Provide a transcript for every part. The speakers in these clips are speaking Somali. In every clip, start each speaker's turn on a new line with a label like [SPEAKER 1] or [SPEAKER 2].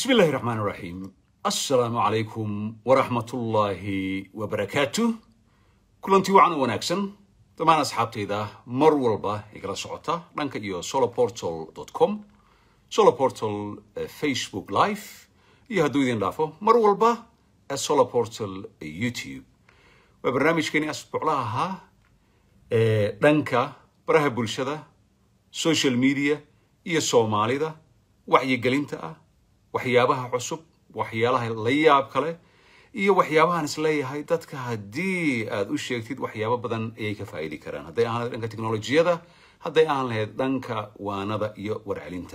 [SPEAKER 1] bismi illaahi raxmaan raxiim assalaamu calaykum waraxmatullaahi wabarakaatu kulantii wacan u wanaagsan dhammaan asxaabtayda mar walba igala socota dhanka iyo soloportal com soloportal facebook live iyo hadduu idin dhaafo mar walba soloportal youtube waa barnaamijkeeni asbuuclaha ahaa ee dhanka baraha bulshada social media iyo soomaalida wacyigelinta ah waxyaabaha cusub waxyaalaha la yaab kale iyo waxyaabahaan isleeyahay dadka haddii aad u sheegtid waxyaabo badan ayay ka faa'idi karaan hadday ahaan lahayd dhanka teknolojiyada hadday ahaan lahayd dhanka waanada iyo warcelinta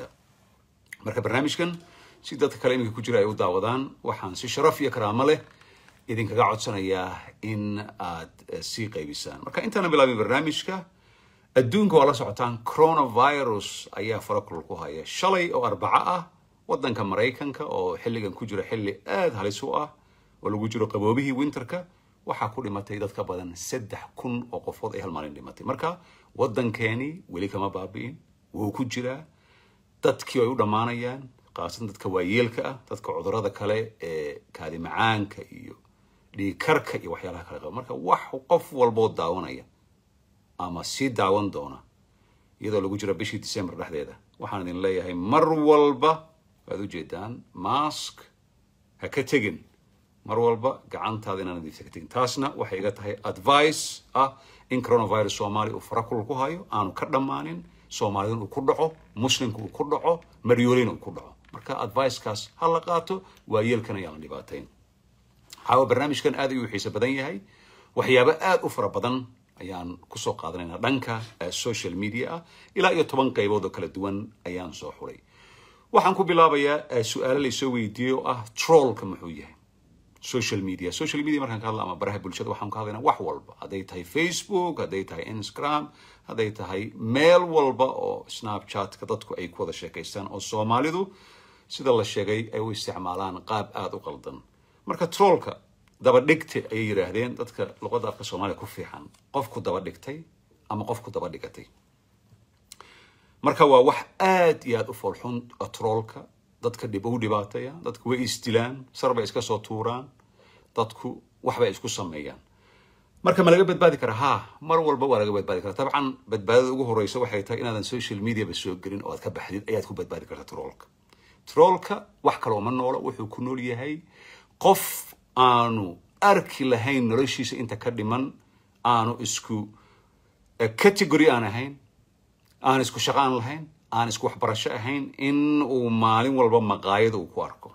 [SPEAKER 1] marka barnaamijkan si dadka kale iminka ku jira ay u daawadaan waxaan si sharaf iyo karaamo leh idinkaga codsanayaa in aad sii qaybisaan marka intaana bilaabin barnaamijka adduunka waa la socotaan coronavirus ayaa farakulul ku haya shalay oo arbaco ah waddanka maraykanka oo xilligan ku jira xilli aada halis u ah oo lagu jiro qaboobihii winterka waxaa ku dhimatay dad ka badan saddex kun oo qofood ay hal maalin dhimatay marka waddankeeni weli kama baabi'in wuu ku jiraa dadkii ay u dhammaanayaan khaasatan dadka waayeelka ah dadka cudurada kale ee kaadi macaanka iyo dhiigkarka iyo waxyaalaha kale qaba marka wax qof walboo daawanaya ama sii daawan doona iyadoo lagu jiro bishii december dhexdeeda waxaan idin leeyahay mar walba waad ujeedaan mask ha ka tegin mar walba gacantaada inaan nadiifta ka tegin taasna waxay iga tahay advice ah in coronavirus soomaaliya uu farakul ku hayo aanu ka dhammaanin soomaalidun uu ku dhaco muslimka uu ku dhaco maryoolina uu ku dhaco marka advicekaas ha la qaato waayeelkana yaan la dhibaatayn xaawa barnaamijkan aad ayuu xiise badan yahay waxyaabo aada u fara badan ayaan kusoo qaadanaynaa dhanka social media ah ilaa iyo toban qaybood oo kala duwan ayaan soo xulay waxaan ku bilaabayaa su-aalo laysoo weydiiyey oo ah trollka muxuu yahay social media social media markaan ka hadla ama baraha bulshada waxaan ka hadlaynaa wax walba hadday tahay facebook hadday tahay instagram hadday tahay meel walba oo snapchatka dadku ay ku wada sheekaystaan oo soomaalidu sida la sheegay ay u isticmaalaan qaab aada u qaldan marka trollka daba dhigta ayay yidhaahdeen dadka luqadda afka soomaaliya ku fiican qofku daba dhigtay ama qofku daba dhigatay marka waa wax aad iyo aad u foolxun troolka dadka dhib u dhibaataya dadku way isdilaan sarbay iska soo tuuraan dadku waxbay isku sameeyaan marka ma laga badbaadi karaa ha mar walba waa laga badbaadi karaa dabcan badbaadada ugu horeysa waxay tahay inaadan social mediaba soo gelin oo aad ka baxdid ayaad ku badbaadi kartaa troolka troolka wax kale uma noolo wuxuu ku nool yahay qof aanu arki lahayn noloshiisa inta ka dhiman aanu isku category aan ahayn aan isku shaqo aan lahayn aan isku waxbarasho ahayn in uu maalin walba maqaayada uu ku arko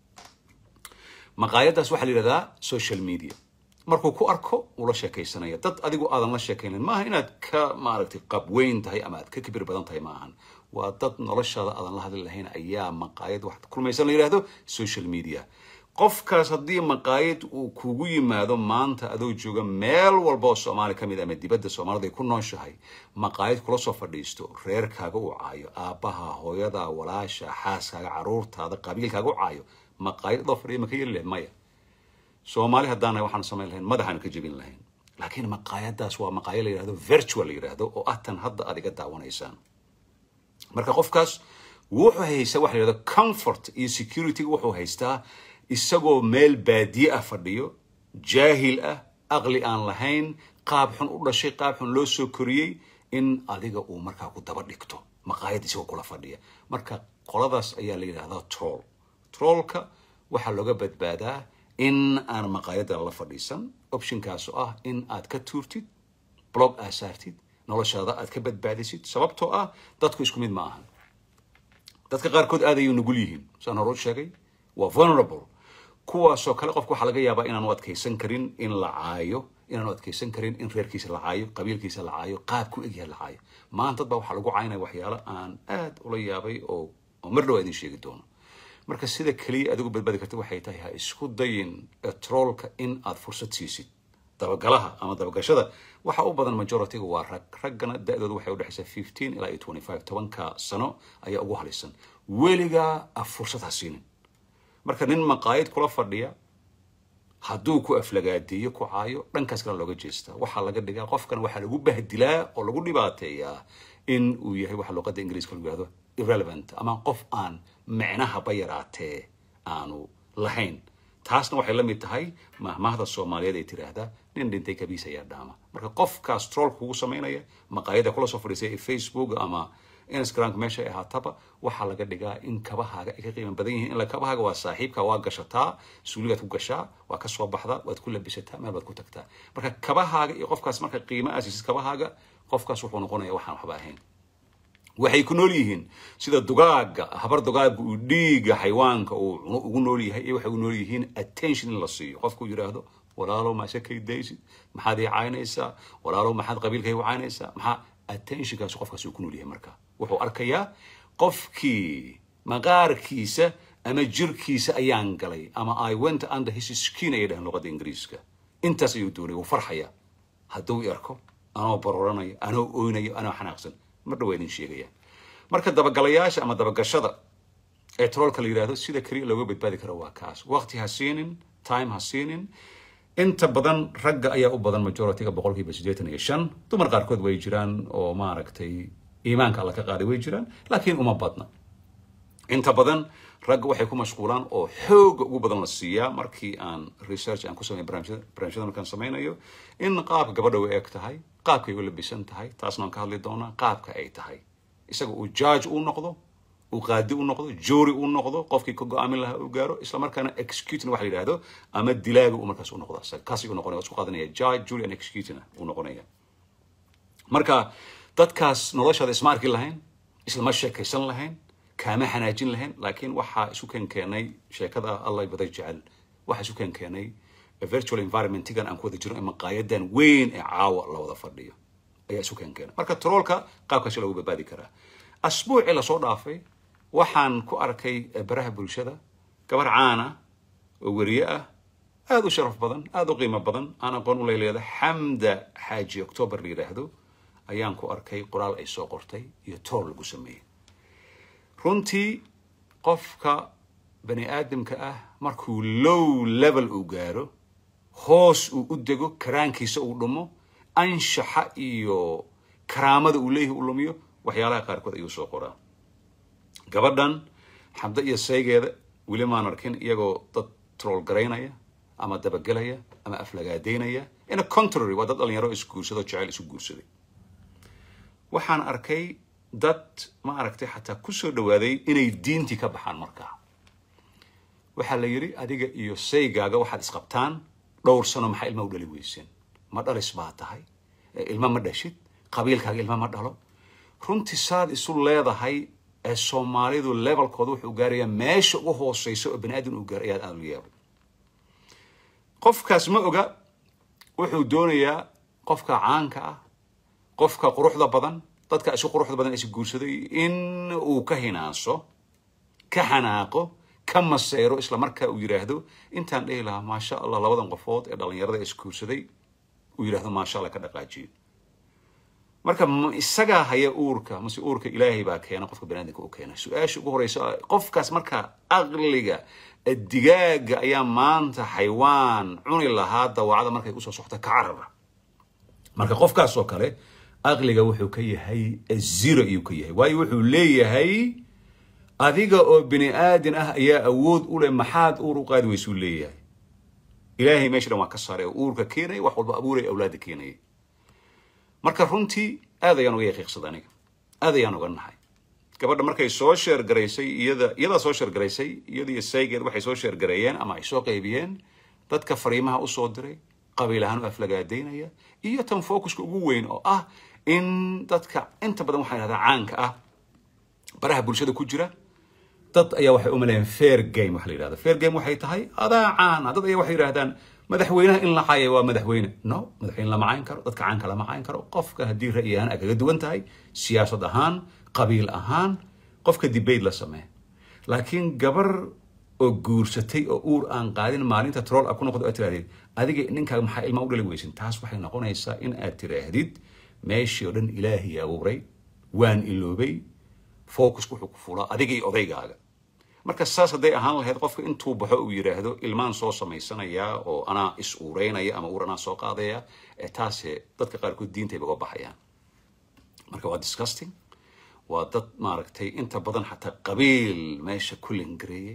[SPEAKER 1] maqaayadaas waxaa la yidhahdaa social media markuu ku arko uu la sheekaysanaya dad adigu aadan la sheekaynan maaha inaad ka maaragtay qabweyn tahay ama aad ka kibir badan tahay maahan waa dad noloshaada aadan la hadli lahayn ayaa maqaayad wax kulmaysan la yidhahdo social media qofkaas haddii maqaayad uu kugu yimaado maanta adoo jooga meel walba oo soomaaliya ka mid ama dibadda soomaalida ay ku nooshahay maqaayad kula soo fadhiisto reerkaaga u caayo aabbaha hooyada walaasha xaaskaaga caruurtaada qabiilkaaga u caayo maqaayad adoo fadhiya ma ka yeli lahayn maya soomaali haddaana waxaanu samayn lahayn madaxaanu ka jebin lahayn laakiin maqaayadaas waa maqaayad la yidhahdo virtual la yidhahdo oo ah tan hadda aad iga daawanaysaan marka qofkaas wuxuu haystaa waxa la yidhahdo comfort iyo security wuxuu haystaa isagoo meel baadiye ah fadhiyo jaahil ah aqli aan lahayn qaab xun u dhashay qaab xun loo soo koriyey in adiga uu markaa ku daba dhigto maqaayad isagoo kula fadhiya marka qoladaas ayaa la yidhahdaa troll trollka waxaa looga badbaadaa in aan maqaayadda la fadhiisan optionkaas oo ah in aad ka tuurtid blog aad saartid noloshaada aad ka badbaadisid sababtoo ah dadku isku mid ma ahan dadka qaarkood aad ayay nugul yihiin saan hore u sheegay waa vulnerable kuwaasoo kale qofka waxaa laga yaabaa inaanu adkaysan karin in la caayo inaanu adkaysan karin in reerkiisa la caayo qabiilkiisa la caayo qaab ku egyaha la caayo maanta dad baa waxaa lagu caynaya waxyaalo aan aad ula yaabay oo oo mar dhow idin sheegi doono marka sida keliya adigu badbaadi karta waxay tahay ha isku dayin troolka in aad fursad siisid dabagalaha ama dabagashada waxa u badan majorityga waa rag raggana da-dooda waxay udhexaysaa fifteen ilaa iyo twenty five tobanka sano ayaa ugu halisan weligaa a fursad ha siinin marka nin maqaayad kula fadhiya hadduu ku aflagaadeeyo ku caayo dhankaas kale looga jeestaa waxaa laga dhigaa qofkan waxaa lagu bahdilaa oo lagu dhibaateeyaa in uu yahay waxa luqadda ingiriiska lagu yihahdo irrelevant ama qof aan micnahaba yaraatee aanu lahayn taasna waxay la mid tahay mahmaahda soomaaliyeed ay tiraahdaa nin dhintay kabiis ayaa dhaama marka qofkaas troll kugu samaynaya maqaayada kula soo fadhiisay ee facebook ama instagram meesha ay ahaataba waxaa laga dhigaa in kabahaaga ay ka qiimo badan yihiin ila kabahaaga waa saaxiibka waa gashataa suuligaad ku gashaa waa ka soo baxdaa waad ku labisataa meel baad ku tagtaa marka kabahaaga iyo qofkaas marka qiimo aasiisid kabahaaga qofkaas wuxuu noqonaya waxaan waxba ahayn waxay ku nool yihiin sida dugaaga habar dugaaga uu dhiiga xayawaanka uu cuno ugu nool yahay iyo waxay u nool yihiin attention in la siiyo qofku yidhaahdo walaalow maa shakay daysid maxaad ii caynaysaa walaalow maxaad qabiilkay u caynaysaa maxaa attentionkaas qofkaas uu ku nool yahay marka wuxuu arkayaa qofkii maqaarkiisa ama jirkiisa ayaan galay ama i went under his skin ayay dhahaan luqadda ingiriiska intaas ayuu doonay wuu farxaya hadduu i arko anoo baroranayo anoo oynayo anoo xanaaqsan mar dhawaa idin sheegaya marka dabagalayaasha ama dabagashada ee troolka la yidhahdo sida keliya looga badbaadi karo waa kaas waqti ha siinin time ha siinin inta badan ragga ayaa u badan majority-ga boqolkiiba siddeetan iyo shan dumar qaarkood way jiraan oo maaragtay iimaanka alla ka qaaday way jiraan laakiin uma badna inta badan ragga waxay ku mashquulaan oo xooga ugu badan la siiyaa markii aan research aan ku sameyn barnaamijyada markaan sameynayo in qaabka gabadha u eg tahay qaabkay u labisan tahay taasna aan ka hadli doonaa qaabka ay tahay isaga uu judge uu noqdo uu qaadi u noqdo jury uu noqdo qofkii ka go-aamin lahaa uu gaaro isla markaana executing waxa la yidhahdo ama dilaaga uu markaas u noqdo isaga kaasi uu noqonaya isku qaadanaya judge jury and executing uu noqonaya marka dadkaas noloshaada isma arki lahayn islama sheekaysan lahayn kaama xanaajin lahayn laakiin waxaa isu keen keenay sheekada allah baday jecel waxaa isu keen keenay virtual environmentigan aan ku wada jiro maqaayadan weyn ee caawa la wada fadhiyo ayaa isu keen keenay marka troolka qaabkaasi lagu badbaadi karaa asbuucii lasoo dhaafay waxaan ku arkay baraha bulshada gabar caana oo weriye ah aada u sharaf badan aada u qiimo badan aan aqoon u leeleeda xamda xaaji octoobar la yidhaahdo ayaan ku arkay qoraal ay soo qortay iyo trool lagu sameeyey runtii qofka bani aadamka ah markuu low level uu gaaro hoos uu u dego karaankiisa uu dhumo anshaxa iyo karaamada uu leeyahay uu lumiyo waxyaalaha qaarkood ayuu soo qoraa gabadhan xabdo iyo saygeeda weli maan arkin iyagoo dad trool garaynaya ama dabagelaya ama aflagaadeynaya ina contrary waa dad dhalinyaro isguursado jecel isu guursaday waxaan arkay dad ma aragtay xataa kusoo dhawaaday inay diintii ka baxaan markaa waxaa la yidhi adiga iyo saygaaga waxaad isqabtaan dhowr sano maxaa ilma u dhali weyseen ma dhalis baa tahay ilma ma dhashid qabiilkaaga ilma ma dhalo runtii saad isu leedahay ee soomaalidu levelkooda wuxuu gaarayaa meesha ugu hooseysa oo bani aadam uu gaar ayaad aada lu yaabay qofkaas ma oga wuxuu doonayaa qofka caanka ah qofka quruxda badan dadka isu quruxda badan is guursaday in uu ka hinaanso ka xanaaqo ka maseyro isla markaa uu yidhaahdo intaan dhihi lahaa maasha allah labadan qofood ee dhalinyarada is guursaday uu yidhahdo maasha allah ka dhaqaajiyo marka isagaa haya uurka mase uurka ilaahay baa keena qofka baniadamka u keena su-aasha ugu horeysa qofkaas marka aqliga digaaga ayaa maanta xaywaan cuni lahaa dawacada markay usoo socto ka carara marka qofkaas oo kale aqliga wuxuu ka yahay zero ayuu ka yahay waayo wuxuu leeyahay adiga oo bini aadin ah ayaa awood u leh maxaad uur u qaadi weysuu leeyahay ilaahay meesha dhan waa ka saaray oo uurka keenaya wax walba abuuraya awlaada keenaya marka runtii aad ayaan uga yaqiiqsaday aniga aad ayaan uga nahay gabadha markay soo sheergaraysay iyada iyadaa soo sheergaraysay iyada iyo saygeed waxay soo sheergareeyeen ama ay soo qaybiyeen dadka fariimaha usoo diray qabiil ahaan u aflagaadeynaya iyo tan focuska ugu weyn oo ah in dadka inta badan waxaa yidhahdaa caanka ah baraha bulshada ku jira dad ayaa waxay u maleeyaan fair game waxa la yidhahda fair game waxay tahay adaa caana dad ayaa waxay yidhahdaan madaxweynaha in la caaya waa madaxweyne no madaxweyne lama cayn karo dadka caanka lama cayn karo qofka haddii ra'yi ahaan ay kaga duwan tahay siyaasad ahaan qabiil ahaan qofka debate la sameeya laakiin gabar oo guursatay oo uur aan qaadin maalinta troll a ku noqdo aad tirahdid adiga ninkaaga maxaa ilma u dhali weysin taas waxay noqonaysaa in aad tiraahdid meeshii oo dhan ilaahay abuuray waan iloobay focus wuxuu ku fulaa adiga iyo odaygaaga marka saas hadday ahaan lahayd qofka intuu baxo uu yidhaahdo ilmaan soo samaysanayaa oo anaa is uureynaya ama uur anaa soo qaadaya ee taase dadka qaarkood diintayba uga baxayaan marka waa disgusting waa dad maaragtay inta badan xataa qabiil meesha ku lingareeyey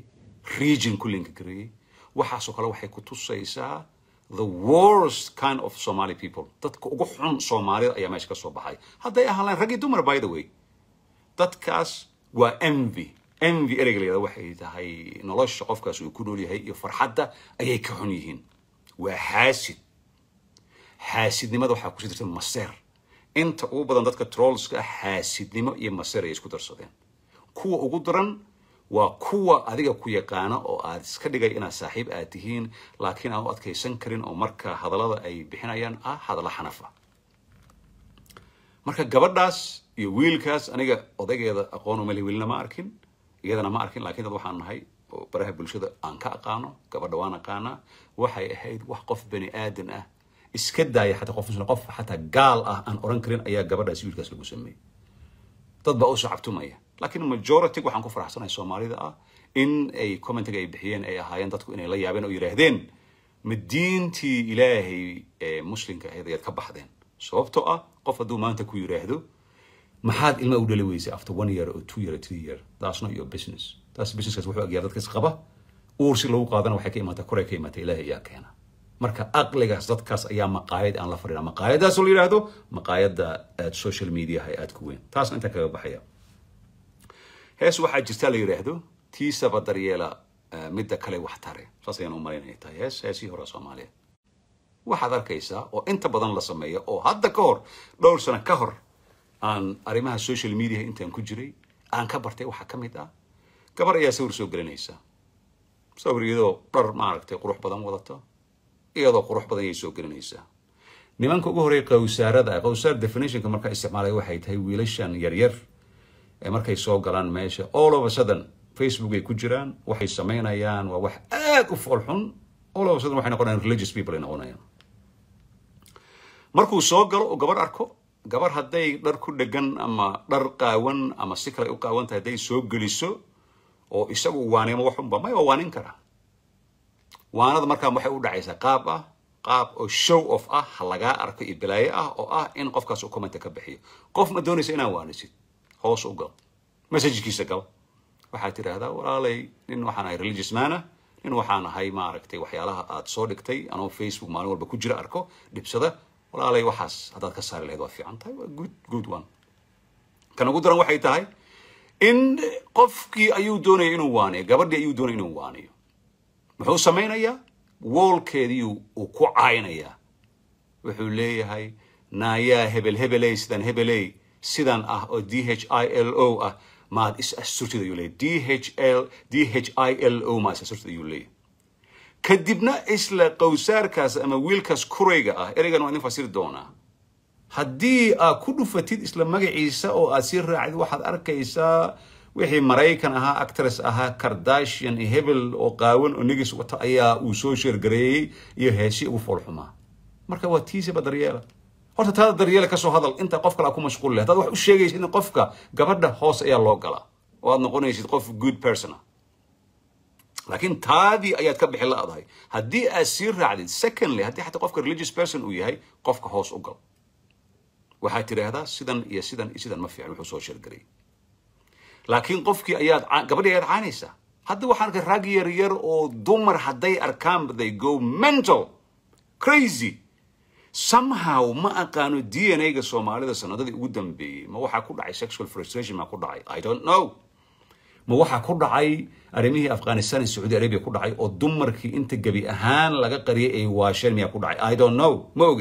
[SPEAKER 1] region ku linka gareeyey waxaasoo kale waxay ku tusaysaa the worst kind of somali people dadka ugu xun soomaalida ayaa meesha ka soo baxay hadday ahaan lahayn rag iyo dumar by the way dadkaas waa envy envy ereyga layada waxay tahay nolosha qofkaas uu ku nool yahay iyo farxadda ayay ka xun yihiin waa xaasid xaasidnimada waxaa kusii jirta maseer inta ugu badan dadka trollska ah xaasidnimo iyo maseer ay isku darsadeen kuwa ugu daran waa kuwa adiga ku yaqaana oo aad iska dhigay inaad saaxiib aad tihiin laakiin aan u adkaysan karin oo marka hadallada ay bixinayaan ah hadalla xanafa marka gabadhaas iyo wiilkaas aniga odaygeeda aqoon umale wiilna ma arkin iyadana ma arkin laakiin dad waxaan nahay oo baraha bulshada aan ka aqaano gabadha waan aqaanaa waxay ahayd wax qof bani aadan ah iska daaya xataa qof muslim qof xataa gaal ah aan oran karin ayaa gabadhaas wiilkaas lagu sameeyey dad baa usoo cabtumaya laakiin majority waxaan ku faraxsanahay soomaalida ah in ay commentiga ay bixiyeen ay ahaayeen dadku inay la yaabeen oo yidhaahdeen ma diintii ilaahay ee muslimka ahayd ayaad ka baxdeen sababtoo ah qof hadduu maanta ku yidhaahdo maxaad ilma u dhali weysay after one year or two year or three year that's not your business taas businesskaas wuxuu agyaa dadkaas qaba uur si lagu qaadana waxay ka imaataa koray ka imaataa ilaahay ayaa keena marka aqligaas dadkaas ayaa maqaayad aan la fadhina maqaayadaas oo la yidhaahdo maqaayadda aad social mediaha aad ku weyn taasna intaan kaga baxaya hees waxaa jirta la yidhaahdo tiisaba daryeela eh, midda kale wax tare saas ayaan u malaynaya tahay hees heesii hore soomaaliya waxaad arkaysaa oo inta badan la sameeyo oo hadda ka hor dhowr sano ka hor aan arrimaha social media intaan ku jiray aan ka bartay waxaa ka mid ah gabar ayaa sawir soo gelinaysa sawir iyadoo dhar maaragtay qurux badan wadata iyadoo qurux badan ayay soo gelinaysaa nimanka ugu horreeya qawsaarada ah qawsaar definitionka markaa isticmaalaya waxay tahay wiilashan yaryar ee markay soo galaan meesha all of a sudden facebook ay ku jiraan waxay samaynayaan waa wax aad u fool xun all of a sudden waxay noqonayaan religious people ay noqonayaan markuu soo galo oo gabar arko gabar hadday dhar ku dhegan ama dhar qaawan ama si kale ay u qaawan tahay hadday soo geliso oo isagu waanimo waxunba may waa waanin karaa waanada markaa waxay u dhacaysaa qaab ah qaab oo show off ah ha lagaa arko iyo balaayo ah oo ah in qofkaas uu commenta ka bixiyo qof ma doonaysa inaan waanisid hoos u gal messajkiisa gal waxaad tidhaahdaa walaalay nin waxaan ahay religious man ah nin waxaan ahay maaragtay waxyaalaha aad soo dhigtay anoo facebook maalin walba ku jira arko dhibsada walaalay waxaas haddaad ka saari lahayd waa fiican tahay waa good good one kan ugu daran waxay tahay in qofkii ayuu doonaya inuu waaniyo gabadhii ayuu doonaya inuu waaniyo muxuu samaynayaa woolkeedii uu ku caynayaa wuxuu leeyahay naayaa hebel hebeley sidan hebeley sidan ah oo d h i l o ah maad is asturtid ayuu leeyahay d h l d h i l o maad is asturtid ayuu leeyahay kadibna isla qowsaarkaas ama wiilkaas kurayga ah ereygan waa idin fasiri doonaa haddii aad ku dhufatid isla magaciisa oo aad sii raacid waxaad arkaysaa wixii maraykan ahaa actress ahaa kardashian iyo hebel oo qaawan oo nigis wata ayaa uu soo sheergareeyey iyo heesi ugu foolxumaa marka waa tiisaba daryeela horta taada daryeela kasoo hadal inta qof kale aa ku mashquul leh haddaad wax u sheegaysid in qofka gabadha hoos ayaa loo galaa oo aad noqonaysid qof good person ah laakiin taadii ayaad ka bixi la-dahay haddii aad sii raacdid secondly haddii xataa qofka religious person uu yahay qofka hoos u gal waxaad tidhaahdaa sidan iyo sidan iyo sidan ma fiican wuxuu soo sheergareeyey laakiin qofkii ayaad gabadhii ayaad caanaysaa hadda waxaan arkay rag yar yar oo dumar hadday arkaan they go mental crazy somehow ma aqaano d n a ga soomaalida sanadadii ugu dambeeyey ma waxaa ku dhacay sexual frustration ma ku dhacay i don't know ma waxaa ku dhacay arrimihii afghanistan iyo sacuudi arabia ku dhacay oo dumarkii inta gebi ahaan laga qariyay ay waasheen miyaa ku dhacay i don't know ma ogi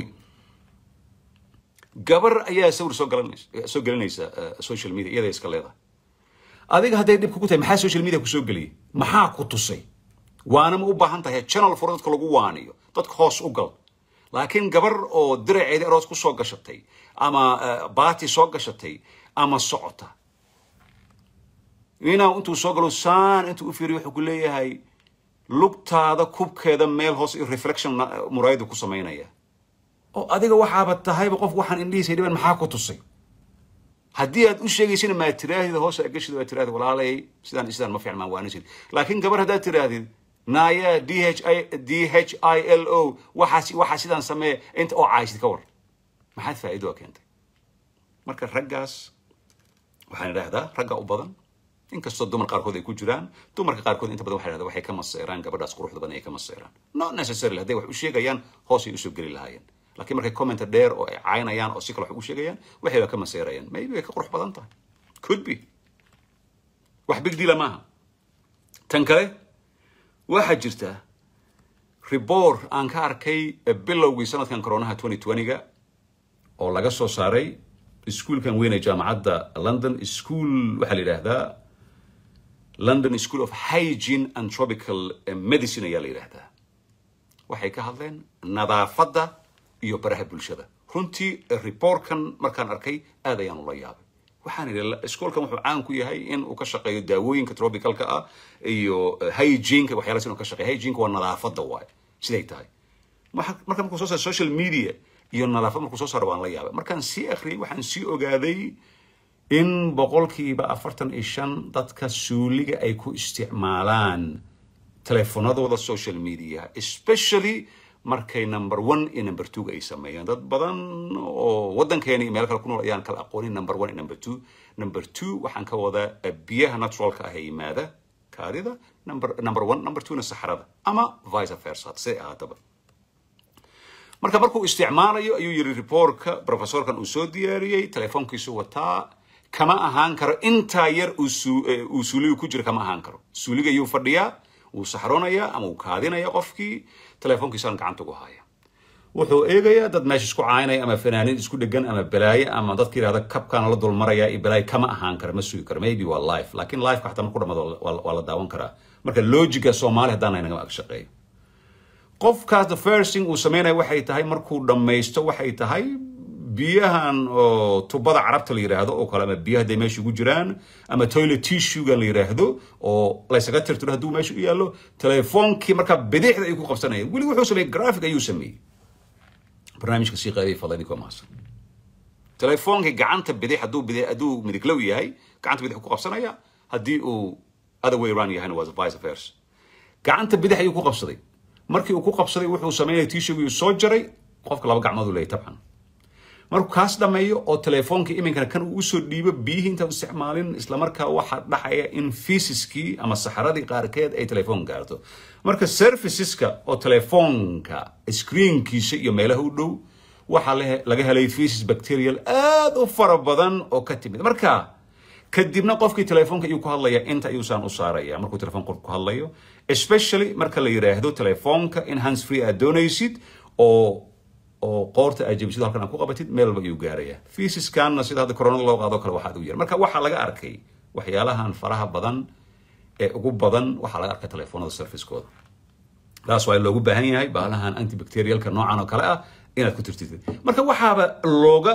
[SPEAKER 1] gabar ayaa sawir soo galanaysa soo gelinaysa social media iyada iska leedahay adiga hadday dhib kugu tahay maxaa social media kusoo geliyay maxaa ku tusay waana ma u baahan tahay channel furo dadka lagu waaniyo dadka hoos u gal laakiin gabar oo diraceedi aroos ku soo gashatay ama baati soo gashatay ama socota inaa intuu soo galo saan intuu u fiiriyo wuxuu ku leeyahay lugtaada kubkeeda meel hoos iyo reflection muraayadu ku samaynaya oo adiga waxaaba tahayba qof waxaan indhihiisa dhiban maxaa ku tusay haddii aad u sheegaysina maa tirahdid hoos aa geshid waa tirahdid walaalay sidaan sidaan ma fiican maan waanisid laakiin gabar haddaad tirahdid naaya d h i d h i l o waxaas waxaa sidaan samee inta oo caaysid ka war maxaad faa'iido a keentay marka raggaas waxaan idhaahdaa ragga u badan inkastoo dumar qaarkood ay ku jiraan dumarka qaarkood inta badan waxay dhahdaan waxay ka maseeraan gabadhaas quruxda badan ay ka maseeraan not necessarily hadday wax u sheegayaan hoosay usoo geli lahaayeen laakiin markay commenta dheer oo ay caynayaan oo si kale wax u sheegayaan waxay ba ka maseerayaan maybe way ka qurux badan tahay could be wax big deala maaha tan kale waxaa jirta report aan ka arkay bilowgii sanadkan coronaha 2020ga oo laga soo saaray iskuolkan weyn ee jaamacadda london school waxaa la yidhaahdaa london school of hygiene and tropical medicine ayaa la yidhaahdaa waxay ka hadleen nadaafadda iyo baraha bulshada runtii reportkan markaan arkay aad ayaan ula yaabay waxaan idhi iskoolkan wuxuu caan ku yahay in uu ka shaqeeyo daawooyinka tropicalka ah iyo hygieneka waxyaalaas inuu ka shaqeeyo hygieneka waa nadaafadda waaye siday tahay marka markuu soo saaro social media iyo nadaafad markuu soo saaro waan la yaabay markaan sii akhriyay waxaan sii ogaaday in boqolkiiba afartan iyo shan dadka suuliga ay ku isticmaalaan telefonadooda social media especially markay number one iyo number two ay sameeyaan dad badan oo waddankeena iyo meel kale ku nool ayaan kala aqoonin number one iyo number two number two waxaan ka wadaa biyaha naturalka ah ee yimaada kaadida number number one number two na saxarada ama vice versa siday ahaataba marka markuu isticmaalayo ayuu yiri reportka professorkan uu soo diyaariyey telefoonkiisu wataa kama ahaan karo intaa yar uu suuliga ku jira kama ahaan karo suuliga ayuu fadhiyaa wuu saxroonaya ama uu kaadinaya qofkii telefoonkiisaan gacanta ugu haya wuxuu eegayaa dad meesha isku caynaya ama fanaaniin isku dhegan ama balaaye ama dadka yidhahda kabkaana la dulmaraya iyo balaaye kama ahaan kara ma sugi karo maybe waa life laakiin lifeka xataa marku dhamaado waa la daawan karaa marka logiga soomaali haddaan naga ag shaqeeyo qofkaas the first thing uu sameynaya waxay tahay markuu dhammaysto waxay tahay biyahan oo tubada carabta la yidhaahdo oo kale ama biyaha hadday meesha ugu jiraan ama toilet tissuegan la yidhaahdo oo laysaga tirtiro hadduu meesha u yaallo telefoonkii markaa bidixda ayuu ku qabsanaya weli wuxuu sameeyey graphic ayuu sameeyey barnaamijka sii qaybay fadlan idinkoo mahadsan telefoonkii gacanta bidix hadduu bidix hadduu midiglow yahay gacanta bidix ku qabsanaya haddii uu other way around yahayna waa vice versa gacanta bidix ayuu ku qabsaday markii uu ku qabsaday wuxuu sameynaya tishowgii soo jaray qofka laba gacmood u leeyahy tabcan markuu kaas dhameeyo oo telefoonka iminkana kan uu usoo dhiibo biyihii intaan isticmaalin islamarkaa waxaa dhaxaya in fiisiskii ama saxaradii qaarkeed ay telefoon gaarto marka serviceska oo telefoonka screenkiisa iyo meelaha u dhow waxaa laga helay fisis bacterial aad u fara badan oo ka timid marka kadibna qofkii telefoonka ayuu ku hadlaya inta ayuusaan u saaraya markuu telefoon qofku ku hadlayo especially marka la yidhaahdo telefoonka in hands free aad doonaysid oo oo qoorta aad jebisid halkan aad ku qabatid meel walba ayuu gaaraya fiisiskanna sida hadda coronada loo qaado kale waxaad u yar marka waxaa laga arkay waxyaalahan faraha badan ee ugu badan waxaa laga arkay telefoonada servicekooda taas waa loogu baahan yahay baalahan antibacterialka noocan oo kale ah inaad ku tirtid marka waxaaba looga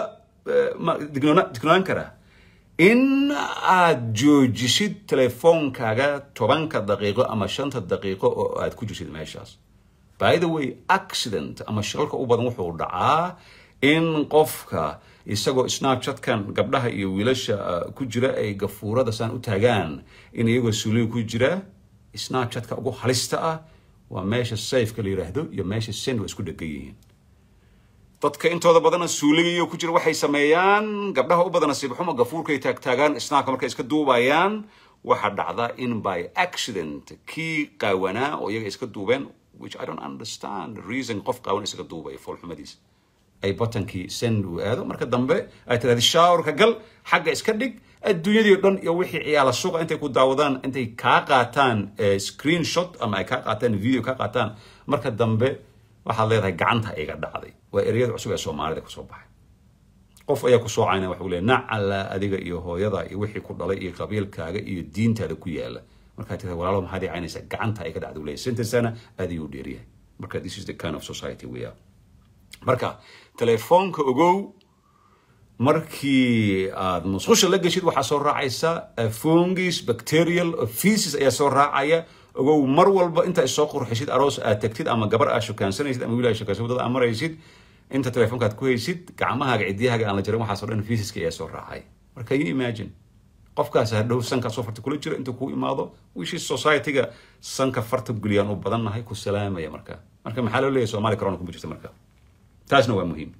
[SPEAKER 1] dignaan karaa in aad joojisid telefoonkaaga tobanka daqiiqo ama shanta daqiiqo oo aad ku jirsid meeshaas by the way accident ama shilalka u badan wuxuu dhacaa in qofka isagoo snapchatkan gabdhaha iyo wiilasha ku jira ay gafuurada saan u taagaan in iyagoo suuliga ku jira snapchatka ugu halista ah waa meesha safeka la yidhaahdo iyo meesha send waa isku dhegan yihiin dadka intooda badana suuligayo ku jira waxay sameeyaan gabdhaha u badana sibxuma gafuurkay taagtaagaan snapka markay iska duubayaan waxaa dhacda in by accident kii qaawanaa oo iyaga iska duubeen which I don't understand the reason qof qaawan isaga duubay foolxumadiisa ay batankii send uu aado marka dambe ay tiraahdo showerka gal xagga iska dhig adduunyadii o dhan iyo wixii ciyaala suuqa intay ku daawadaan intay kaa qaataan screenshot ama ay kaa qaataan video kaa qaataan marka dambe waxaad leedahay gacanta iga dhacday waa ereyada cusub ee soomaalida kusoo baxay qof ayaa kusoo cayna waxa leeyahay nacala adiga iyo hooyada iyo wixii ku dhalay iyo qabiilkaaga iyo diintaada ku yaala markaad tirahdo walaalo maxaad ii caynaysaa gacanta iga dhacday leeyahay sentencena aad ayuu dheeryahay marka this is the kind of society we are marka telefoonka ogow markii aad musqusha la geshid waxaa soo raacaysa fungis bacterial feces ayaa soo raacaya ogow mar walba inta soo qurxisid aroos aad tagtid ama gabar aad shukaansanaysid ama wiil aad shukaansan wadada aad maraysid inta telefoonka aad ku haysid gacmahaaga ciddiyahaaga aan la jarin waxaasoo dhan feceska ayaa soo raacay marka you imagine qofkaas hadhow sanka soo farta kula jiro intuu kuu imaado wishii society-ga sanka farta guliyaan u badannahay ku salaamaya marka marka maxaa loo leeyahay soomaali corona kuma jirta marka taasna waa muhiim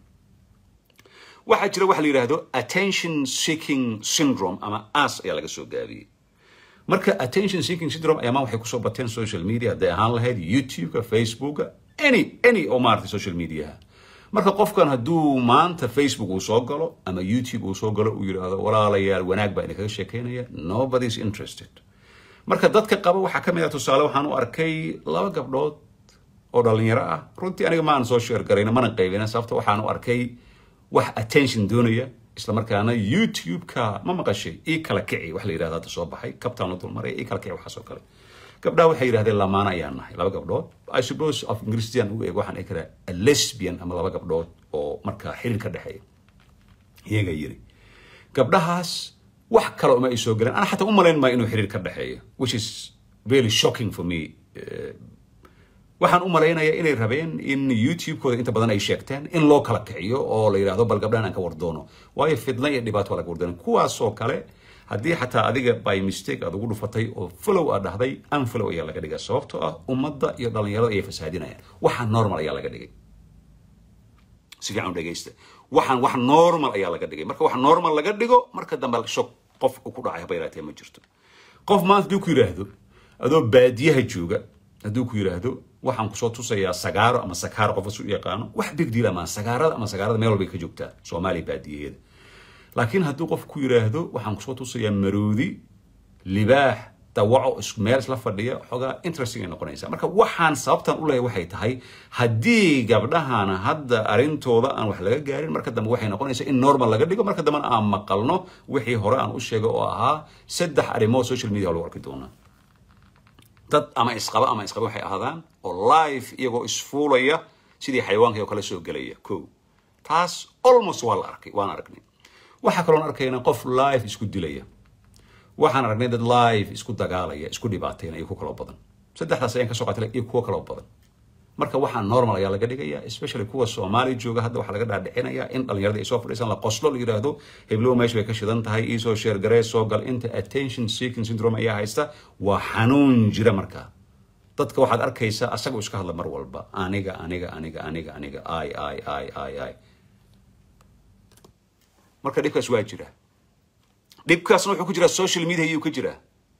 [SPEAKER 1] waxaa jira waxa la yidhaahdo attention seeking syndrome ama as ayaa laga soo gaabiyey marka attention seeking syndrome ayamaa waxay kusoo bateen social media hadday ahaan lahayd youtube-ka facebooka any any oo maaragtay social mediaha marka qofkan hadduu maanta facebook uu soo galo ama youtube uu soo galo uu yidhaahdo walaalayaal wanaag baa idinkaga sheekeynaya nobody is interested marka dadka qaba waxaa ka mid ah tusaale waxaan u arkay laba gabdhood oo dhalinyaro ah runtii aniga ma aan soo sheer garayna mana qaybina sababta waxaan u arkay wax attention doonaya isla markaana youtube-ka ma maqashay ii kala kici wax la yidhahdo hadda soo baxay kabtaan la dulmaray ii kala kici waxaas oo kale gabdhaha waxay yidhahdeen lamaana ayaan nahay laba gabdhood i suppose of ingiriisian ugu eeg waxaan dhihi karaa a lesbian ama laba gabdhood oo markaa xiriir ka dhexeeya iyaga yiri gabdhahaas wax kale uma ay soo galeen ana xataa u malayn maayo inuu xiriir ka dhexeeyo which is really shocking for me waxaan u malaynayaa inay rabeen in youtube-kooda inta badan ay sheegteen in loo kala kiciyo oo la yidhahdo bal gabdhahan aan ka wardoono waayo fidna iyo dhibaato waa laga wardoono kuwaasoo kale haddii xataa adiga by mistake aad ugu dhufatay oo follow aad dhahday unfollow ayaa laga dhigay sababtoo ah ummadda iyo dhalinyarada ayay fasaadinayaan waxa normal ayaa laga dhigay si fiican u dhegaysta waxaan wax normal ayaa laga dhigay marka wax normal laga dhigo marka dambe shog qof ku dhacay haba yaraatee ma jirto qof maanta hadduu ku yidhaahdo adoo baadiyaha jooga hadduu ku yidhaahdo waxaan kusoo tusayaa sagaaro ama sakaaro qof isu yaqaano wax big deal ama sagaarada ama sagaarada meel walbay ka joogtaa soomaaliya baadiyaheeda laakiin hadduu qof ku yidhaahdo waxaan kusoo tusayaa maroodi libaax dawaco meel isla fadhiya xoogaa interesting ay noqonaysaa marka waxaan sababtan u leeyahay waxay tahay haddii gabdhahana hadda arrintooda aan wax laga gaarin marka dambe waxay noqonaysaa in normal laga dhigo marka dambena aan maqalno wixii hore aan u sheegay oo ahaa saddex arrimood social media lagu arki doonaa dad ama isqaba ama isqaba waxay ahaadaan oo live iyagoo isfuulaya sidii xayawaanka oo kale soo gelaya ko taas almost waa la arkay waan aragnay waxaa kaloon arkayna qof live isku dilaya waxaan aragnay dad live isku dagaalaya isku dhibaateynaya iyo ku kaloo badan saddexdaas ayaan kasoo qaatay iyo kuwo kaloo badan marka waxaa normal ayaa laga dhigaya especially kuwa soomaali jooga hadda waxaa laga dhaadhicinaya in dhalinyarada ay soo fadhiisaan la qoslo la yidhaahdo heblow meesha bay ka shidan tahay iisoo sheer garee soo gal inta attention seeking syndrome ayaa haysta waa xanuun jira markaa dadka waxaad arkaysaa asagoo iska hadla mar walba aniga aniga aniga aniga aniga ay ay ay ay ay marka dhibkaas waa jira dhibkaasna wuxuu ku jiraa social media ayuu ka jiraa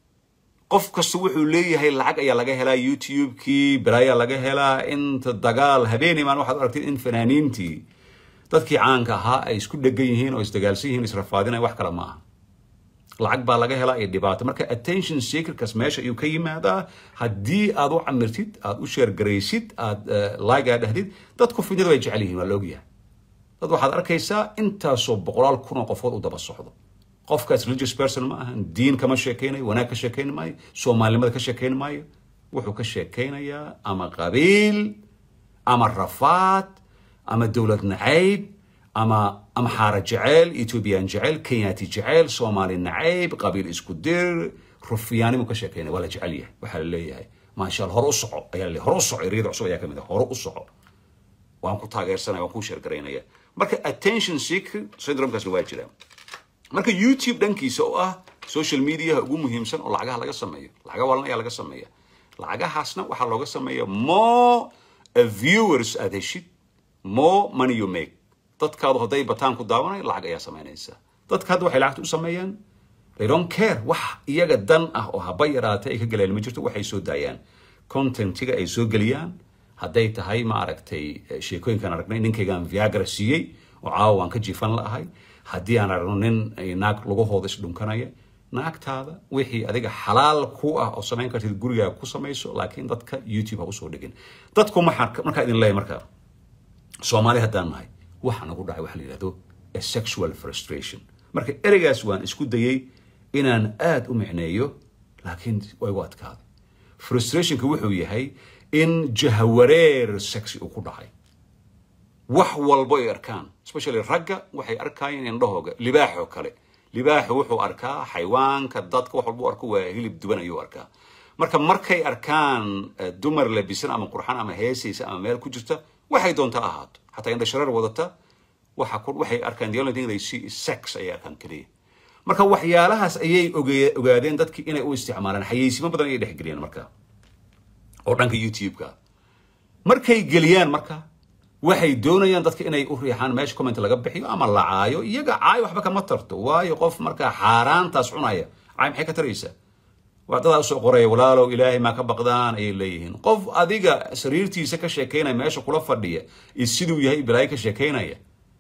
[SPEAKER 1] qof kasta wuxuu leeyahay lacag ayaa laga helaa youtube-kii balaayaa laga helaa inta dagaal habeenay maan waxaad aragtay in fanaaniintii dadkii caanka ahaa ay isku dhegan yihiin oo isdagaalsan yihiin israfaadinaya wax kale ma aha lacag baa laga helaa iyo dhibaato marka attention seekerkaas meesha ayuu ka yimaadaa haddii aad u camirtid aad u sheergaraysid aad laagaa dhahdid dadku fidnada way jecel yihiin waa la ogyahay dad waxaad arkaysaa intaasoo boqolaal kun oo qofood u daba socdo qofkaas religious person ma ahan diin kama sheekeynayo wanaag ka sheekeyn maayo soomaalinimada ka sheekeyn maayo wuxuu ka sheekeynayaa ama qabiil ama rafaad ama dowlad nacayb ama ama xaara jeceyl ethoobiyan jeceyl kenyaati jeceyl soomaali nacayb qabiil isku dir rufyaanimu ka sheekeynaya waa la jecel yahay waxaa la leeyahay maasha allah hore u soco ayaa la hore u soco ereyada cusub ayaa ka mid ah hore u soco waan ku taageersanaya waan ku sheergaraynaya marka attention seeker syndromekaasna waa jiraa marka youtube dhankiisa oo ah social mediaha ugu muhiimsan oo lacagaha laga sameeyo lacaga walan ayaa laga sameeya lacagahaasna waxaa looga sameeya more viewers aad heshid more money you make dadkaadu hadday bataan ku daawanayo lacag ayaa samaynaysa dadka hadda waxay lacagta u sameeyaan they don't care wax iyaga dan ah oo haba yaraatay ay ka galeen ma jirto waxay soo daayaan contentiga ay soo geliyaan hadday tahay ma aragtay sheekooyinkaan aragnay ninkaygaan viagra siiyey oo caawa waan ka jiifan la'ahay haddii aan aragno nin naag lugahooda isdhunkanaya naagtaada wixii adiga xalaal ku ah oo samayn kartid gurigaaga ku samayso laakiin dadka youtube ha usoo dhigin dadku markaa idin leeyahay markaa soomaali haddaan nahay waxa nagu dhacay waxa la yidhahdo a sexual frustration marka ereygaas waan isku dayey inaan aad u micneeyo laakiin way u adkaaday frustrationka wuxuu yahay in jahawareer sexy uu ku dhacay wax walbo ay arkaan especially ragga waxay arkaayeen indhahooga libaaxoo kale libaaxu wuxuu arkaa xayawaanka dadka wax walba u arko waa hilib duban ayuu arkaa marka markay arkaan dumar labisan ama qurxan ama heesaysa ama meel ku jirta waxay doonta ahaato xataa indha shareer wadata waxa waxay arkaan the only thing they see is sex ayay arkaan keliya marka waxyaalahaas ayay ogaadeen dadkii inay u isticmaalaan xayeysiimo badan ayay dhexgeliyeen marka oo dhanka youtube-ka markay geliyaan marka waxay doonayaan dadka inay u riixaan meesha comment laga bixiyo ama la caayo iyaga caayo waxba kama tarto waayo qof markaa xaaraantaas cunaya caay maxay ka taraysaa waa dadaa usoo qoraya walaalow ilaahay maa ka baqdaan ayay leeyihiin qof adiga sariirtiisa ka sheekaynaya meesha kula fadhiya iyo siduu yahay balaayo ka sheekaynaya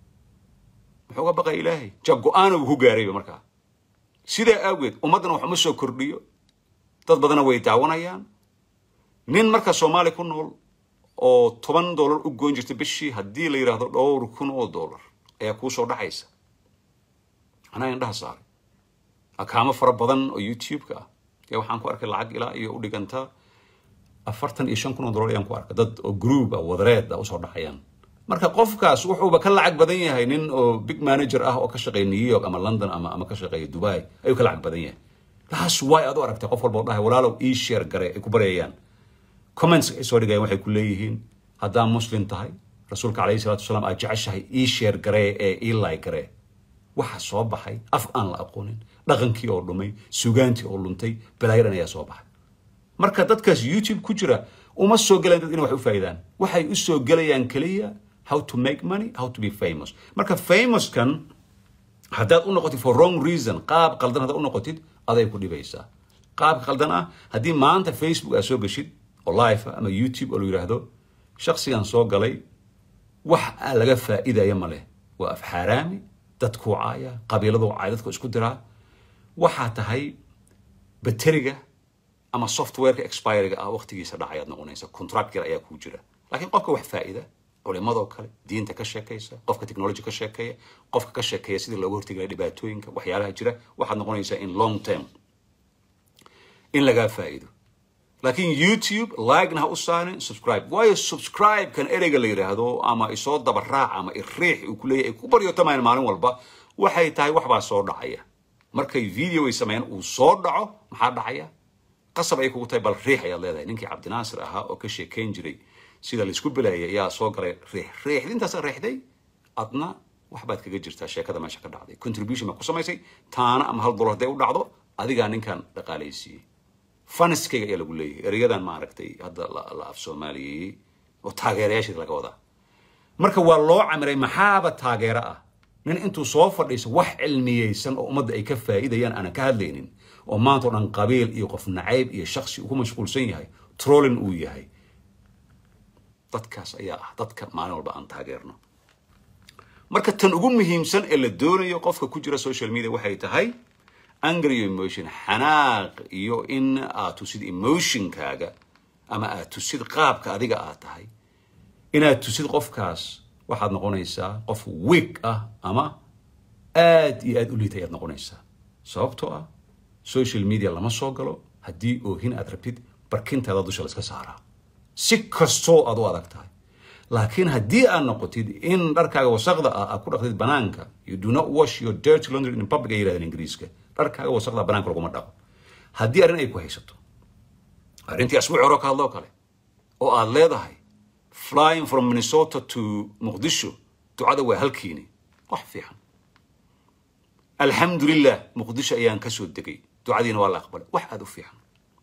[SPEAKER 1] muxuu ga baqaya ilaahay ja go-aana uu ku gaarayba markaa sidaa aageed ummaddana wax uma soo kordhiyo dad badana way daawanayaan nin marka soomaaliya ku nool oo toban dollar u goyn jirta bishii haddii la yidhaahdo dhowr kun oo dollar ayaa kuu soo dhaxaysa anaa indhaha saaray akaamo fara badan oo youtube-ka ah ayaa waxaan ku arkay lacag ilaa iyo u dhiganta afartan iyo shan kun oo dollar ayaan ku arkay dad oo group ah wadareed ah usoo dhaxayaan marka qofkaas wuxuuba ka lacag badan yahay nin oo big manager ah oo ka shaqeeya new york ama london ama ama ka shaqeeya dubai ayuu ka lacag badan yahay taas way aad u aragtay qof walba oo dhahay walaalow ii share gare ay ku baryayaan comments ay soo dhigayaan waxay ku leeyihiin haddaa muslim tahay rasuulka calayhi salaatu wasalaam aad jeceshahay ii share garee ee ii like garee waxa soo baxay af aan la aqoonin dhaqankii oo dhumay sugaantii oo luntay balaayadan ayaa soo baxay marka dadkaas youtube ku jira uma soo galayaan dad inay wax u faa'idaan waxay u soo gelayaan keliya how to make money how to be famous marka famouskan haddaad u noqotid for wrong reason qaab qaldan haddaad u noqotid aday ku dhibaysaa qaabka qaldan ah haddii maanta facebook aad soo geshid oo live ah ama youtube oo la yidhaahdo shaksigan soo galay wax aan laga faa'iidaya ma leh waa af xaaraami dadkuu caaya qabiiladuu caaya dadku isku diraa waxaa tahay bateriga ama softwareka expiriga ah waqtigiisa dhacayaad noqonaysa contract yar ayaa kuu jira laakiin qofka wax faa'ida culimadoo kale diinta ka sheekaysa qofka technology ka sheekeeya qofka ka sheekeeya sidii looga hortegi dhibaatooyinka waxyaalaha jira waxaad noqonaysaa in long term in lagaa faa'iido laakiin youtube likena ha u saarin subscribe waayo subscribe-kan ereyga la yidhaahdo ama isoo daba raac ama iriix uu ku leeyahay ay ku baryotamaan maalin walba waxay tahay waxbaa soo dhacaya markay video ay sameeyaan uu soo dhaco maxaa dhacaya qasab ay kugu tahay bal riix ayaad leedahay ninkii cabdinaasir ahaa oo ka sheekayn jiray sida laisku belayay ayaa soo galay riix riixdintaasa riixday adna waxbaad kaga jirtaa sheekada meesha ka dhacday contribution baa ku samaysay taana ama hal dollar hadday u dhacdo adigaa ninkan dhaqaalaysiiyey faniskayga ayaa lagu leeyahay ereyadan maaragtay hadda la af soomaaliyeeyey oo taageerayaasheed laga wadaa marka waa loo camiray maxaaba taageero ah nin intuu soo fadhiiso wax cilmiyeysan oo ummadda ay ka faa'iidayaan aanan ka hadlaynin oo maanta o dhan qabiil iyo qof nacayb iyo shaksi uu ku mashquulsan yahay trolling uu yahay dadkaas ayaa ah dadka maalin walba aan taageerno marka tan ugu muhiimsan ee la doonayo qofka ku jira social media waxay tahay anger iyo emotion xanaaq iyo in aad tusid emotionkaaga ama aad tusid qaabka adiga aad tahay inaad tusid qofkaas waxaad noqonaysaa qof week ah ama aad iyo aad u liita ayaad noqonaysaa sababtoo ah social media lama soo galo haddii oohin aad rabtid barkintaada dusha laiska saaraa si kastoo aad u adag tahay laakiin haddii aad noqotid in dharkaaga wasaqda ah aad ku dhaqdid banaanka you do not wash your dirty laundry in public ay yidhahdeen ingiriiska dharkaaga wasaqda banaanka laguma dhaqo haddii arrin ay ku haysato arrintii asbuuci hore ka hadloo kale oo aad leedahay flying from minnesota to muqdisho ducada waa halkiini wax fiican alxamdulilah muqdisho ayaan kasoo degay ducadiina waa la aqbalay wax aada u fiican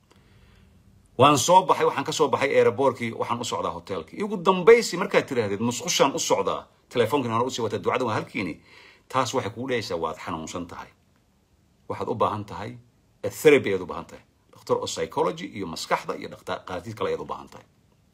[SPEAKER 1] waan soo baxay waxaan ka soo baxay aeroboortkii waxaan u socdaa hotelkii ugu dambaysi markaad tiraahdeed musqushaan u socdaa telefoonkiina hore usii wataa ducada waa halkiini taas waxay kugu dhehaysaa waad xanuunsan tahay waxaad u baahan tahay therapy ayaad u baahan tahay dhakhtar oo psychology iyo maskaxda iyo dhaqaatiid kale ayaad u baahan tahay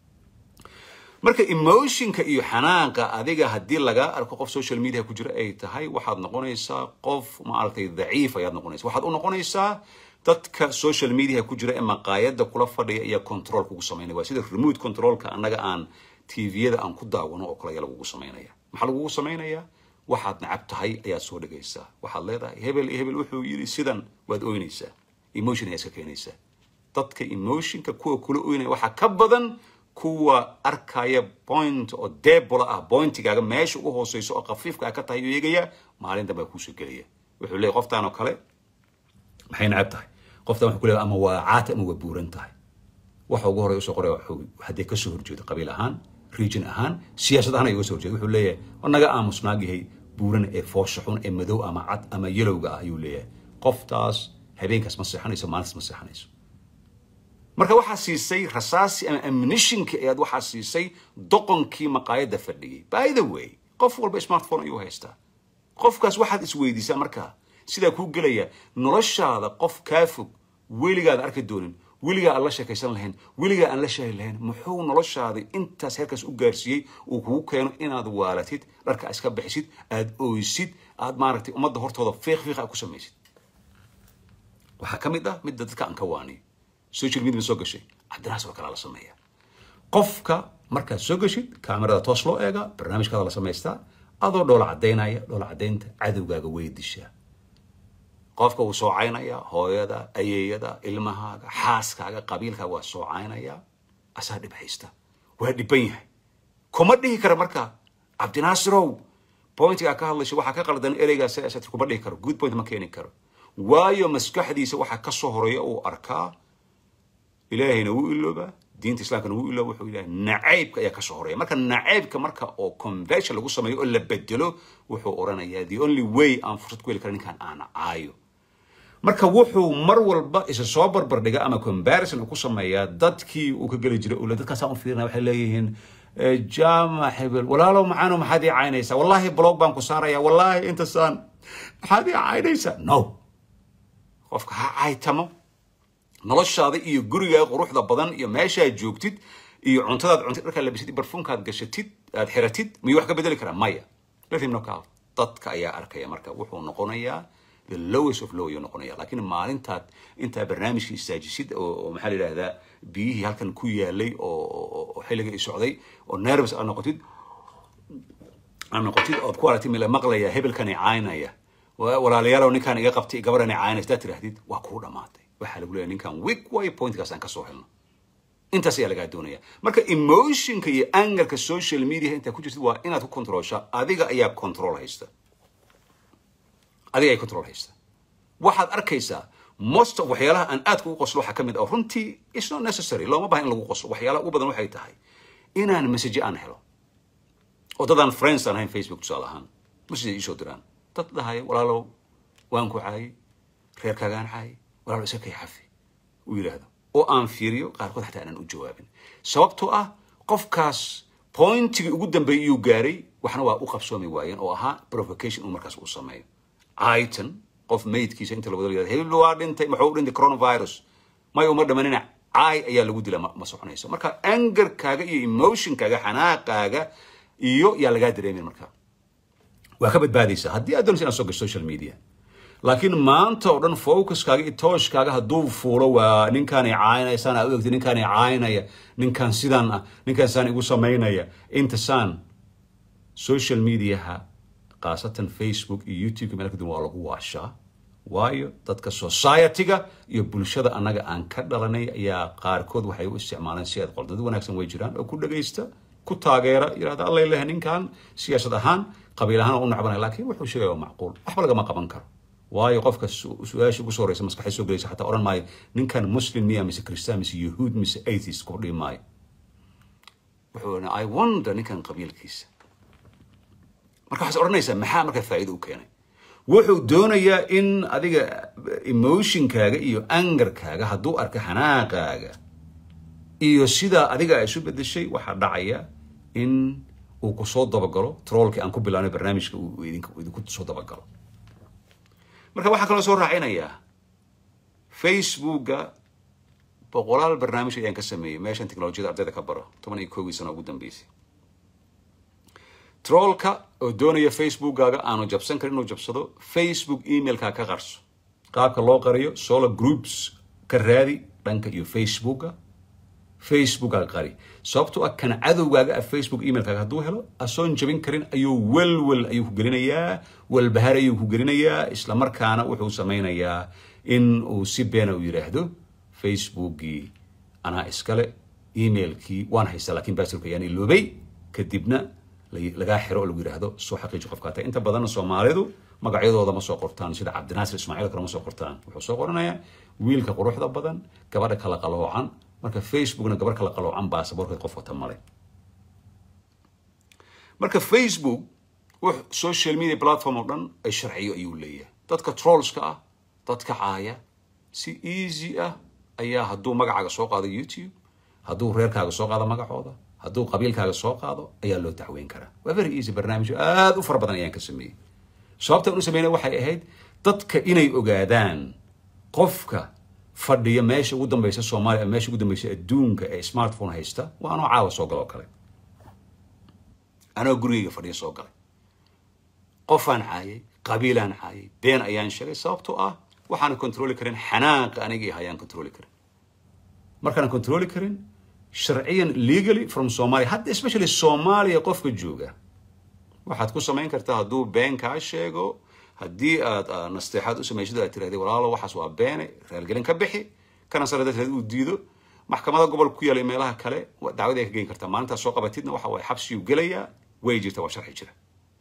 [SPEAKER 1] marka emotionka iyo xanaanqa adiga haddii lagaa arko qof social media ku jira ay tahay waxaad noqonaysaa qof maaragtay daciif ayaad noqonaysa waxaad u noqonaysaa dadka social media ku jira ee maqaayada kula fadhiya iyo control kugu samaynaya waa sida remote controlka annaga aan tviyada aan ku daawano oo kale ayaa lagugu samaynaya maxaa lagugu samaynaya waxaad nacab tahay ayaad soo dhigaysaa waxaad leedahay hebel iyo hebel wuxuu yidhi sidan waad oynaysaa emotion ayaa iska keenaysaa dadka emotionka kuwa kula oynaya waxaa ka badan kuwa arkaya point oo debola ah pointigaaga meesha ugu hooseyso oo khafiifka ka tahay eegaya maalin dambe kuusoo gelaya wuxuu leeyahy qoftaan oo kale maxay nacab tahay qoftaan wuxuu ku leeyahay ama waa caata ama waa buuran tahay waxa ugu horey usoo qoraya wuxuu haddii kasoo horjeedo qabiil ahaan region ahaan siyaasad ahaan ay uga soo horjeedo wuxuu leeyahay naga aamusnaagyahay buuran ee foosha xun ee madow ama cad ama yelowga ah ayuu leeyahay qoftaas habeenkaas ma seexanayso maalintaas ma seexanayso marka waxaa siisay rasaasi ama amnishinkii ayaad waxaa siisay doqonkii maqaayadda fadhiyay by the way qof walba smartphone ayuu haystaa qofkaas waxaad isweydiisaa markaa sidaa kuu gelaya noloshaada qof kaa fog weligaad arki doonin weligaa aan la sheekaysan lahayn weligaa aan la shaahi lahayn muxuu noloshaada intaas heerkaas u gaarsiiyey uu kugu keeno inaad waalatid dharka iska bixisid aad ooysid aad maaragtay ummadda hortooda fiiq fiiq aad ku samaysid waxaa ka mid ah midda dadka aan ka waaniyo social media soo gashay cabdinaas oo kalaa la sameeya qofka markaad soo gashid kaamirada toos loo eega barnaamijkaada la samaystaa adoo dhoola caddaynaya dhoola caddaynta cadowgaaga way dishaa qofka wuu soocaynaya hooyada ayeeyada ilmahaaga xaaskaaga qabiilkaaga waa soocaynaya asaa dhib haysta waa dhiban yahay kuma dhihi kara marka cabdinaasirow pointigaa ka hadlaysa waxaa ka qaldan ereygaa siyaasad kuma dhihi karo good point ma keeni karo waayo maskaxdiisa waxaa ka soo horeeya uu arkaa ilaahayna wuu iloobaa diinta islaamkana wuu ilooba wuxuu ilahay nacaybka ayaa ka soo horeeya marka nacaybka marka oo conversion lagu sameeyo oo la bedelo wuxuu oranayaa the only way aan fursad ku heli kara ninkaan aan caayo marka wuxuu mar walba isa soo barbardhiga ama comparison uu ku sameeyaa dadkii uu ka geli jiray ule dadkaasaan u fiirina waxay leeyihiin jaamac hebel walaalow macaano maxaad ii caynaysaa wallaahi blog baan ku saaraya wallaahi intasaan maxaad ii caynaysaa no qofka ha caytamo noloshaada iyo gurigaaga quruxda badan iyo meeshaad joogtid iyo cuntadaad cuntid dharkaad labisid iyo barfuunkaad gashatid aad xiratid miyuu wax ka bedeli karaa maya let him knock out dadka ayaa arkaya marka wuxuu noqonayaa the lowest of low ayuu noqonaya laakiin maalintaad intaa barnaamijka istaajisid oo maxaa la yidhahdaa biyihii halkan ku yaalay oo xilliga i socday oo nervous aad noqotid aad noqotid ood ku aragtid mila maqlaya hebelkan i caynaya walaalayaalow ninkaan iga qabtay gabaran i caynaysa hadaad tirahdid waa kuu dhamaatay waxaa lagu leeyahay ninkan weak way pointkaas aan kasoo helno intaas ayaa lagaa doonaya marka emotionka iyo angerka social media intaa ku jirtid waa inaad ku controlsha adiga ayaa control haysta adiga ay control haysta waxaad arkaysaa most of waxyaalaha aan aadka ugu qoslo waxaa ka mid ah runtii it's not necessary looma bahan in lagu qoslo waxyaalaha ugu badan waxay tahay inaan message aan helo oo dadaan friends aan ahayn facebook tusaale ahaan message iisoo diraan dad dhahaya walaalow waan ku caayay reerkaagaan caayay walaalow isa kay xafi uu yidhaahdo oo aan fiiriyo qaarkood xataa aanan u jawaabin sababtoo ah qofkaas pointigii ugu dambeeyay iyuu gaaray waxna waa u qabsoomi waayeen oo ahaa provocation uu markaas u sameeyo aitan qof maydkiisa inta lawada yihahdo hebel waa dhintay maxuu u dhintay coronavirus may uma dhamanina caay ayaa lagu dila ma soconayso marka angerkaaga iyo emotionkaaga xanaaqaaga iyo yaa lagaa dareemin marka waa ka badbaadaysaa haddii aad doonaysa inaad soo gasho social media laakiin maanta oo dhan focuskaaga iyo tooshkaaga hadduu fuulo waa ninkaan i caynaya saan aa u egtay ninkaan i caynaya ninkaan sidaan ah ninkaan saan igu samaynaya inta saan social mediaha khaasatan facebook iyo youtube meel kadib waa lagu waashaa waayo dadka society-ga iyo bulshada annaga aan ka dhalanay ayaa qaarkood waxay u isticmaaleen si aad qoldad wanaagsan way jiraan oo ku dhagaysta ku taageera yidhahda allay lehe ninkan siyaasad ahaan qabiil ahaan oo u nacbanaya laakiin wuxuu sheegaya waa macquul waxba lagama qaban karo waayo qofka su-aasha ugu soo horeysa maskaxay soo gelaysa xataa odhan maayo ninkan muslim miya mise christian mise yahuud mise atheist ku dhihi maayo wuxuu i wonder ninkan qabiilkiisa marka waxaad odhanaysaa maxaa marka faa'iido u keenay wuxuu doonayaa in adiga emotionkaaga iyo angerkaaga hadduu arka xanaaqaaga iyo sidaa adiga isu bedeshay waxaa dhacaya in uu kusoo dabagalo troolkii aan ku bilaabnay barnaamijka uu idinku soo dabagalo marka waxaa kaloo soo raacinayaa facebooka boqolaal barnaamij ayaan ka sameeyey meeshan technolojiyada ardayda ka baro toban iyo koogii sano ugu dambeysay troolka oo doonaya facebookkaaga aanu jabsan karin inuu jabsado facebook emailkaa ka qarso qaabka loo qariyo solo groups ka raadi dhanka iyo facebooka facebookkaaga qari sababtoo ah kan cadowgaaga ah facebook emailkaaga hadduu helo asoon jabin karin ayuu welwel ayuu ku gelinayaa walbahar ayuu ku gelinayaa isla markaana wuxuu samaynayaa in uu si beena u yidhaahdo facebookii anaa iskale emailkii waan haystaa laakiin basilka ayaan iloobay kadibna lagaa xiro oo lagu yidhaahdo soo xaqiiji qofkaa tahay inta badanna soomaalidu magacyadooda ma soo qortaan sida cabdinaasir ismaaciil kale ma soo qortaan wuxuu soo qoranayaa wiilka quruxda badan gabadha kala qaloocan marka facebookna gabar kala qaloocan baasaboorkeed qof wata male marka facebook wux social media platform oo dhan ay sharciyo ayuu leeyahay dadka trollska ah dadka caaya si easy ah ayaa hadduu magacaaga soo qaado youtube hadduu reerkaaga soo qaado magacooda hadduu qabiilkaaga soo qaado ayaa loo dacweyn karaa waa very easy barnaamijyo aada u fara badan ayaan ka sameeyey sababta aan u sameynay waxay ahayd dadka inay ogaadaan qofka fadhiya meesha ugu dambaysa soomaaliya ama meesha ugu dambaysa adduunka ee smartphone haysta waa anoo caawa soo gala oo kale anoo gurigayga fadhiya soo galay qofaan caayay qabiilaan caayay been ayaan sheegay sababtoo ah waxaan controli karin xanaaqa anigii hayaan controli karin markaan controli karin sharciyan legally from somalia hadda especially soomaaliya qofka jooga waxaad ku samayn kartaa hadduu been kaa sheego haddii aad nasteexaad u samaysid aad tirahdee walaalo waxaas waa beene raalgelin ka bixi kana sare dadkeed uu diido maxkamada gobolka ku yaalay meelaha kale dacwad ay ka geyn kartaa maalintaas soo qabatidna waxa waye xabsiyuu gelayaa way jirta waa sharci jira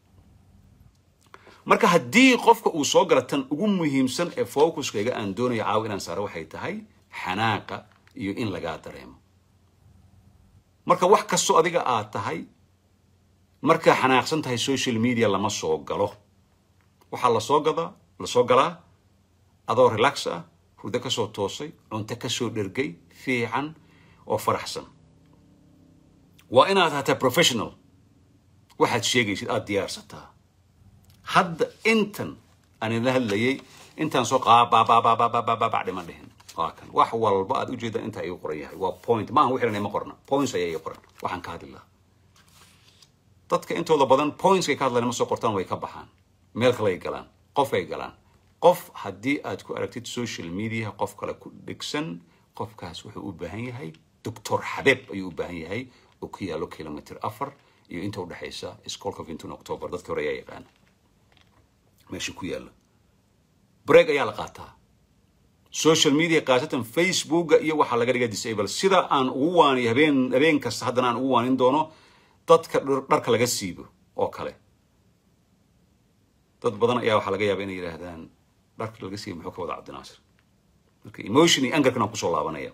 [SPEAKER 1] marka haddii qofka uu soo gala tan ugu muhiimsan ee focuskayga aan doonayo caawa inaan saaro waxay tahay xanaaqa iyo in lagaa dareemo marka wax kastoo adiga aad tahay markaa xanaaqsan tahay social media lama soo galo waxaa lasoo gadaa lasoo galaa adoo relax ah hurdo kasoo toosay cunto kasoo dhergay fiican oo faraxsan waa inaad hataa professional waxaad sheegaysid aada diyaarsataa hadda intan aan idinla hadlayay intaan soo qaabaabaabaabaabaabac dhiman dhihin waa kan wax walba aad ujeedaan intaa igu qoran yahay waa point maahan wixii ma qorna points ayaa iga qoran waxaan ka hadli lahaa dadka intooda badan pointskay ka hadlayna ma soo qortaan way ka baxaan meel kale ay galaan qof ay galaan qof haddii aad ku aragtid social media qof kale ku dhegsan qofkaas wuxuu u baahan yahay doctor xabeeb ayuu u baahan yahay oo ku yaalo kilomitr afar iyo inta udhexaysa skolka vintun october dadka hore ayaa yaqaana meesha ku yaalla break ayaa la qaataa social media khaasatan facebooka iyo waxaa laga dhiga disable sida aan ugu waaniyo habeen habeen kasta haddana aan ugu waanin doono dadka dharka laga siibo oo kale dad badan ayaa waxaa laga yaaba inay yidhaahdaan dharka laga siibo muxuu ka wada cabdinaasir marka emotion iyo angarkan aan kusoo laabanaya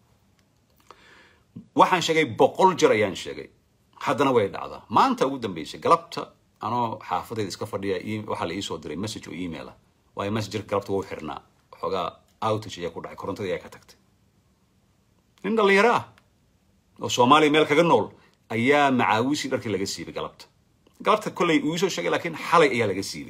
[SPEAKER 1] waxaan sheegay boqol jer ayaan sheegay haddana way dhacdaa maanta ugu dambeysay galabta anoo xaafadayda iska fadhiya waxaa la iisoo diray message oo email ah waayo messengerka galabta wuu xirnaa xoogaa outage ayaa ku dhacay korontadii ayaa ka tagtay nin dhallinyaro ah oo soomaaliya meel kaga nool ayaa macaawisii dharkii laga siibay galabta galabta kollay uu isoo sheegay laakiin xalay ayaa laga siibay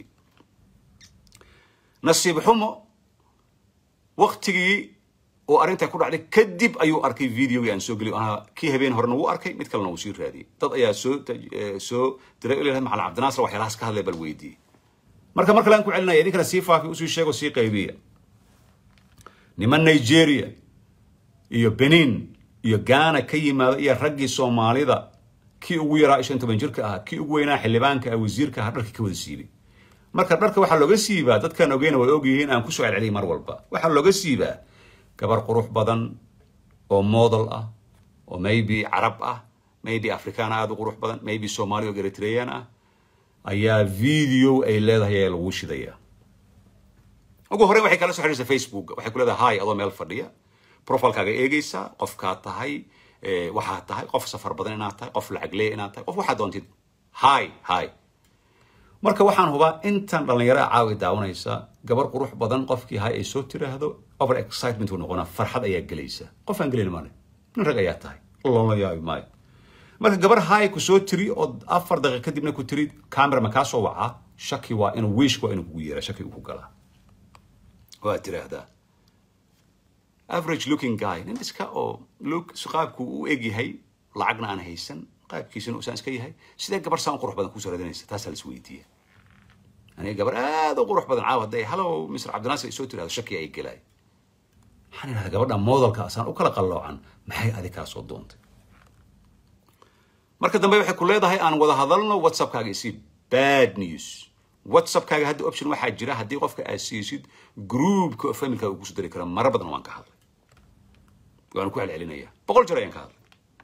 [SPEAKER 1] nasiib xumo waktigii oo arrintaa ku dhacday kadib ayuu arkay videogii aan soo geliy anaa kii habeen horena wuu arkay mid kalena wuu sii raadiyey dad ayaa soo soo diray ilahay macalin cabdinaasir waxyaalahaas ka hadlay bal weydiiyey marka mar kale aan ku celinaya idinkana sii faafi usii sheego sii qaybiya niman nigeria iyo benin iyo ghana ka yimaada iyo raggii soomaalida kii ugu yaraa shan toban jirka ahaa kii ugu weynaa xildhibaanka ah wasiirka ahaa dharkii ka wada siibay marka dharka waxaa looga siibaa dadkaan ogeyna way ogyihiin aan kusoo celceliyay mar walba waxaa looga siibaa gabar qurux badan oo model ah oo maybe carab ah maybe afrikaan aada u qurux badan maybe soomaali oo eritrean ah ayaa video ay leedahay ayaa lagu shidaya ugu horreyn waxay kala soo xidhiirsa facebook waxay ku leedahay hi adoo meel fadhiya profilekaaga eegaysaa qofkaa tahay waxaa tahay qof safar badan inaad tahay qof lacag leeya inaad tahay qof waxaad doontid hi hi marka waxaan hubaa intan dhallinyaraha caawi daawanaysa gabar qurux badan qofkii hay ay soo tiraahdo over excitement uu noqonaa farxad ayaa gelaysa qof aan gelayn male nin rag ayaa tahay loola yaabi maayo marka gabar hay ku soo tiri oo afar daqiiq kadibna ku tiri camera ma kaa soo wacaa shaki waa inuu wiishka waa inuu kugu yeera shaki uu ku galaa waad tiraahdaa average looking guy nin iska oo look qaabku u eg yahay lacagna aan haysan qaabkiisana usaan iska yahay sidee gabar saan u qurux badan kusoo raadinaysa taasaa la isweydiiya aniga gabar aada u qurux badan caawa hadday hallow mr cabdinaasir ay soo tirahdo shaki ay gelaay waxaan idhahdaa gabadha moodalka asaan u kala qalloocan maxay adi kaa soo doontay marka dambe waxay ku leedahay aan wada hadalno whatsappkaaga isii bad news whatsappkaaga hadda option waxaa jira haddii qofka aad siisid groupka oo familkaaga uu kusoo dari kara mara badan waan ka hadlay waan ku celcelinaya boqol jeer ayaan ka hadlay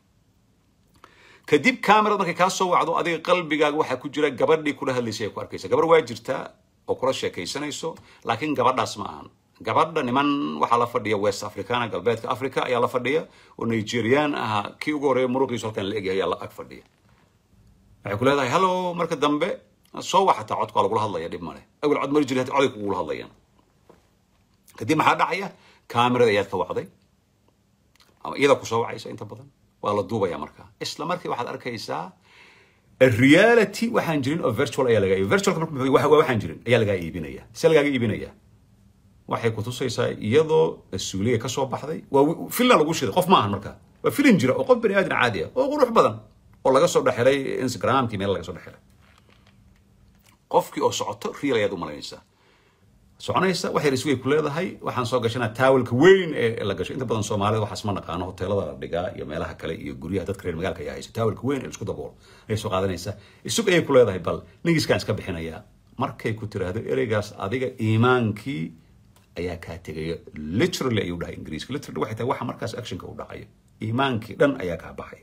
[SPEAKER 1] kadib camerad markay kaa soo wacdo adiga qalbigaaga waxaa ku jira gabadhii kula hadlaysay ay ku arkaysa gabar waa jirtaa oo kula sheekaysanayso laakiin gabadhaas ma ahan gabadha niman waxaa la fadhiya west africana galbeedka africa ayaa la fadhiya oo nigerian ahaa kii ugu horreeya muruqiisu halkan la egyahay ayaa la ag fadhiya waxay ku leedahay hallo marka dambe soo waxataa codka waa lagula hadlaya dhib male awel cod mari jiray coday kugula hadlayaan kadib maxaa dhacaya camerada ayaad ka wacday ama iyada kusoo wacaysa inta badan waa la duubaya markaa isla markii waxaad arkaysaa reality waxaan jirin oo virtual ayaa lagaa virtualka marka waa waxaan jirin ayaa lagaa iibinaya se lagaaga iibinaya waxay ku tusaysaa iyadoo suuliya ka soo baxday waa filan lagu shiday qof ma ahan markaa waa filin jira oo qof bani aadan caadi ah oo qurux badan oo laga soo dhexelay instagramkii meel laga soo dhexelay qofkii oo socoto real ayaad u malaynaysaa soconaysa waxay risway ku leedahay waxaan soo gashanaa taawalka weyn ee la gasho inta badan soomaalida waxaas ma naqaano hoteelada la dhigaa iyo meelaha kale iyo guryaha dadka reer magaalka ayaa haysa taawalka weyn ee isku daboolo ayay soo qaadanaysaa isug ayay ku leedahay bal ningiiskaan iska bixinayaa markay ku tiraahdo ereygaas adiga iimaankii ayaa kaa tegaya literally ayuu dhahay ingiriiska literally waxay tahay waxa markaas actionka u dhacayo iimaankii dhan ayaa kaa baxay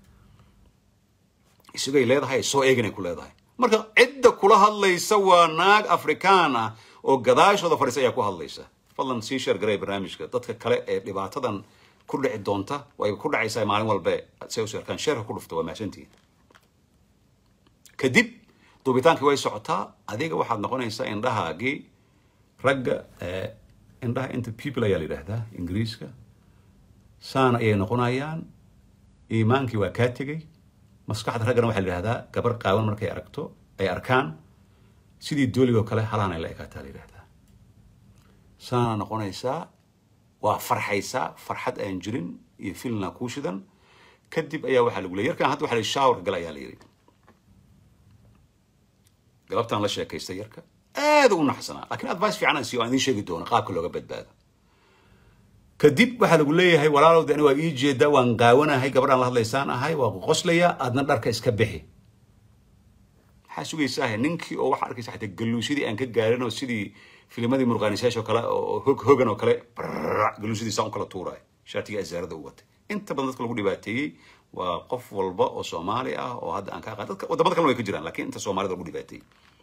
[SPEAKER 1] isugay leedahay soo eeganay ku leedahay marka cidda kula hadlaysa waa naag afrikaan ah oo gadaashooda fadhiisa ayaa ku hadlaysa fadlan sii sheer garay barnaamijka dadka kale ee dhibaatadan ku dhici doonta way ku dhacaysaa maalin walbe say u sheerkaan sheerka ku dhufta waa mahadsantihiin kadib duubitaankii way socotaa adiga waxaad noqonaysaa indhahaagii ragga indhaha inta people ayaa la yidhaahdaa ingiriiska saan ayay noqonayaan iimaankii waa kaa tegey maskaxda raggana waxaa la yidhahdaa gabar qaawan markay aragto ay arkaan sidii dooligoo kale halaanay la ekaataa la yidhahdaa saana noqonaysaa waa farxaysaa farxad aan jirin iyo filna kuu shidan kadib ayaa waxaa lagu leey yarkan hadda waxa la shaawarka gal ayaa la yidhi galabtaan la sheekaystay yarka aad u naxsanaa laakiin advice fiican aan siiyo aan idiin sheegi doono qaabka looga badbaado kadib waxaa lagu leeyahay walaalow de ani waa ii jeedaa waan qaawanahay gabadhaan la hadlaysaan ahay waa qoslayaa aadna dharka iska bixi maxaa sugaysaa ninkii oo waxaa arkaysa xataa galuusidii aan ka gaarin oo sidii filmadii murqaanisayash oo kale oo hog hogan oo kale galuusidii saan u kala tuuraay shaatiga asaarada u watay inta badan dadka lagu dhibaateeyey waa qof walba oo soomaali ah oo hadda aan ka aqaan dadka wadamada kalena way ka jiraan laakiin inta soomaalida lagu dhibaateeyey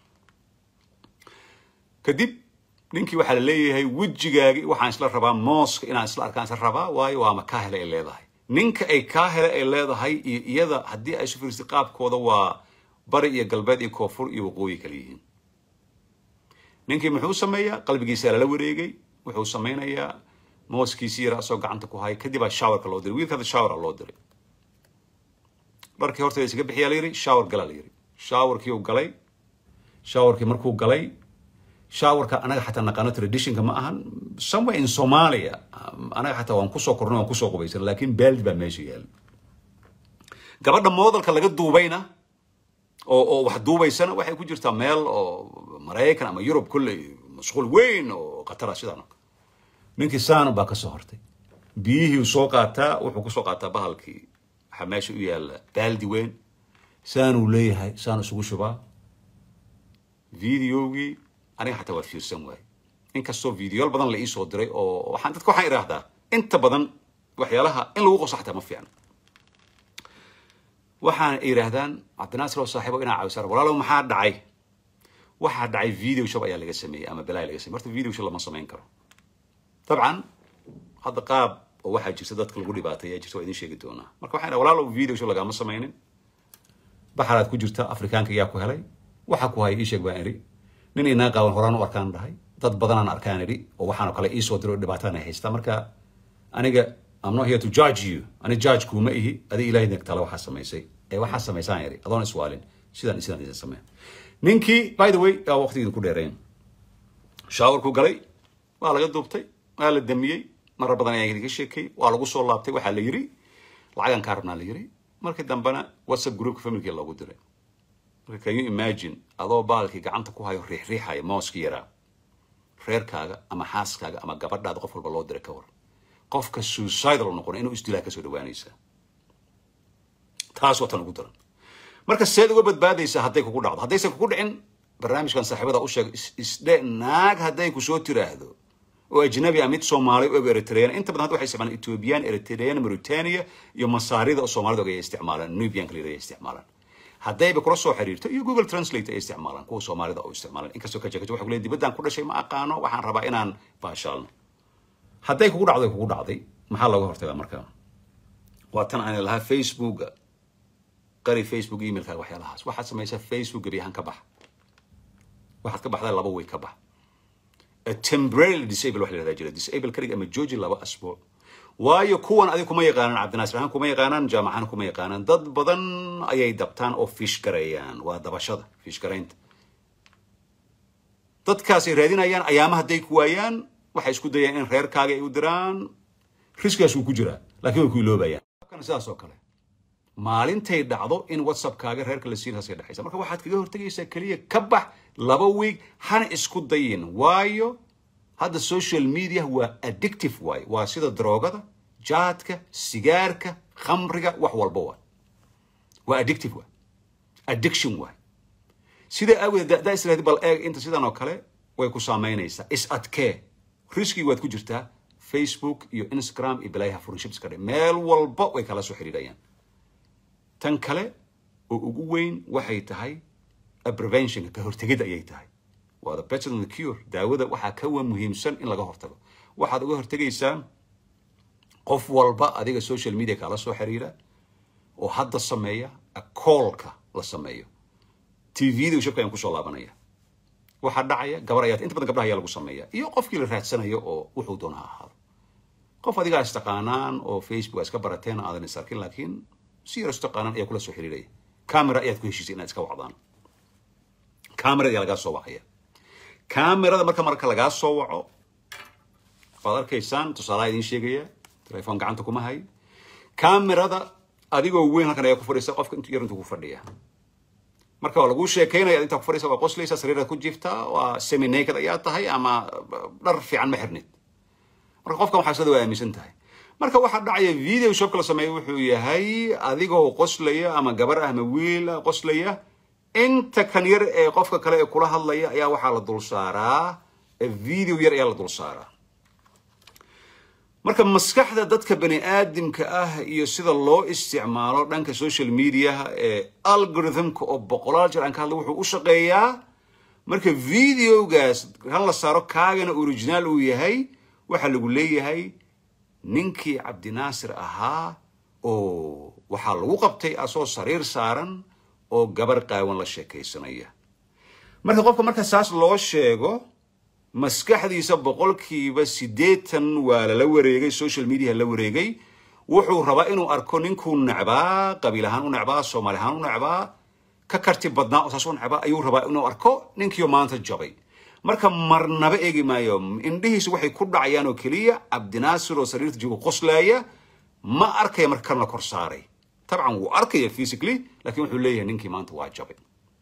[SPEAKER 1] kadib ninkii waxaa la leeyahay wejigaagi waxaan isla rabaa mooska inaan isla arkaan isla rabaa waayo waa ma kaa hele ay leedahay ninka ay kaa hele ay leedahay iyo iyada haddii ay isu fiiristay qaabkooda waa bari iyo galbeed iyo koonfur iyo waqooyi kala yihiin ninkii muxuu sameeyaa qalbigiisaa lala wareegay wuxuu samaynayaa mooskiisii yara asoo gacanta ku haya kadib aa showerka loo diray wiilka hadda shower loo diray dharkii horteeda isaga bixiyaa la yidhi shower galaa la yidhi showerkii uu galay showerkii markuu galay showerka anaga xataa naqaano traditionka ma ahan somewhere in somalia anaga xataa waan kusoo kornay waan kusoo qubaysan laakiin baaldi baa meesha yaala gabadha moodalka laga duubayna oo oo wax duubaysana waxay ku jirtaa meel oo maraykan ama yurub kulley mashquul weyn oo khatara sidaan ninkii saana baa ka soo hortay biyihii soo qaataa wuxuu kusoo qaataa bahalkii waxaa meesha u yaalla baaldi weyn saanuu leeyahay saan isugu shubaa videogii aniga xataa waa fiirsan waaye inkastoo videoyaal badan la iisoo diray oo waxaan dadka waxaan idhaahdaa inta badan waxyaalaha in lagu qoso xataa ma fiicna waxaan yidhaahdaan cabdinaasir oo saaxiibo inaa caawisaan walaalow maxaa dhacay waxaa dhacay video shop ayaa laga sameeyey ama balaay laga sameyey horta video shop lama samayn karo dabcan hadda qaab oo waxaa jirta dadka lagu dhibaateeya jirta waa idin sheegi doonaa marka waxaan idhaha walaalow video shop lagama samaynin baxaraad ku jirta afrikaanka yaa ku helay waxa ku haya ii sheeg baan idhi nin inaa qaawan horaan u arkaan dhahay dad badanaan arkaan idhi oo waxaanoo kale iisoo diro dhibaataan ay haystaa marka aniga I'm not here to judge you ani judge kuuma ihi adi ilaahay tale waxaa samaysay ee waxaa samaysaan idhi adoon iswaalin sidaan sidaan idin samee ninkii by the way aa waqtigeeda ku dheereen shaawarku galay waa laga duubtay waa la damiyey marar badan ayaa idinka sheekay waa lagu soo laabtay waxaa la yidhi lacagan kaa rabnaa la yidhi markii dambena whatsapp groupka familkii loogu diray marka can you imagine adoo baalkii gacanta ku hayo riixriixaya mooskii yaraa reerkaaga ama xaaskaaga ama gabadhaada qof walba loo diray ka war qofka suicidal noqona inuu isdilaa kasoo dhawaanaysaa taas waa tan ugu daran marka seed uga badbaadaysaa hadday kugu dhacdo haddaysan kugu dhicin barnaamijkan saaxiibada u sheeg isdhe naag hadday kusoo tiraahdo oo ajnabi ah mid soomaali og eritrean inta badan hadda waxay isticmaalaan ethiopian eritrean mauritania iyo masaarida oo soomaalida og ay isticmaalaan nubianka la ay isticmaalaan haddayba kula soo xiriirto iyo google translate ay isticmaalaan kuwa soomaalida oo isticmaalaan inkastoo kajeekajo waxay kuleeyihin dibaddaan ku dhashay ma aqaano waxaan rabaa inaan baashaalno hadday kugu dhacday kugu dhacday maxaa looga hortagaa markaa waa tan aan lahaa facebooka qari facebook emailkaaga waxyaalahaas waxaad samaysaa facebook gebi ahaan ka bax waxaad ka baxdaa laba way ka bax temporarily disable waxa la yihahdaa jira disable kaliga ama jooji laba asbuuc waayo kuwan adiga kuma yaqaanaan cabdinaasir ahaan kuma yaqaanaan jaamacahaan kuma yaqaanaan dad badan ayay dabtaan oo fish gareeyaan waa dabashada fish garaynta dadkaasay raadinayaan ayaama hadday ku waayaan waxay isku dayaan in reerkaaga ay u diraan riskigaas wuu ku jiraa laakiin way ku iloobayaan kana sidaas oo kale maalintay dhacdo in whatsappkaaga reerka la siin haska dhexaysa marka waxaad kaga hortegaysaa keliya ka bax laba week hana isku dayin waayo hadda social media waa addictive waaye waa sida daroogada jaadka sigaarka khamriga wax walba waay waa addictive waay addiction waay sida aawadeed daa israadi bal eeg inta sidan oo kale way ku saamaynaysaa is adkee riskii waad ku jirtaa facebook iyo instagram iyo balaayaha friendships ka dhe meel walba way kala soo xiriirayaan tan kale oo ugu weyn waxay tahay preventionka ka hortegid ayay tahay waa the better than the cure daawada waxaa ka wa muhiimsan in laga hortago waxaad uga hortegaysaa qof walba adiga social media kala soo xiriira oo hadda sameeya koolka la sameeyo tvda shabka ayaan kusoo laabanaya waxaa dhacaya gabar ayaa inta badan gabdhaha ayaa lagu sameeya iyo qofkii la raadsanayo oo wuxuu doona ha ahaado qof adigaa istaqaanaan oo facebook iska barateen aadan is arkin laakiin si yar istaqaanaan ayaa kula soo xiriiraya camera ayaad ku heshiisay inaad iska wacdaan camera ayaa lagaa soo wacaya camerada marka marka lagaa soo waco waad arkaysaan tusaalaha idiin sheegaya telefoon gacanta kuma hay camerada adigoo weyn halkan ayaa ku fadhiisa qofka intu yar intuu ku fadhiya marka waa lagu sheekaynaya intaa ku fadhiisa waa qoslaysa sariiraad ku jiftaa waa semi naked ayaa tahay ama dhar fiican ma xirnid marka qofkan waxaa sida waa aaminsan tahay marka waxaa dhacaya video shopka la sameeya wuxuu yahay adigoo qoslaya ama gabar ah ama wiil qoslaya inta kan yar ee qofka kale ee kula hadlaya ayaa waxaa la dul saaraa video yar ayaa la dul saaraa marka maskaxda dadka bani aadamka ah iyo sida loo isticmaalo dhanka social mediaha ee algorithmka oo boqolaal jeer aan ka hadla wuxuu u shaqeeyaa marka videogaas han la saaro kaagana original uu yahay waxaa lagu leeyahay ninkii cabdinaasir ahaa oo waxaa lagu qabtay asoo sariir saaran oo gabar qaawan la sheekaysanaya marka qofka marka saas loo sheego maskaxdiisa boqolkiiba siddeetan waa lala wareegay social media la wareegay wuxuu rabaa inuu arko ninkuu necbaa qabiil ahaan u necbaa soomaali ahaan u necbaa ka karti badnaa oo saas u necbaa ayuu rabaa inuu arko ninkiio maanta jabay marka marnaba eegi maayo indhihiisu waxay ku dhacayaan oo keliya cabdinaasir oo sariirta jooga qoslaaya ma arkaya marka kan la kor saaray tabcan wuu arkaya physically laakiin wuxuu leeyahay ninkii maanta waa jabay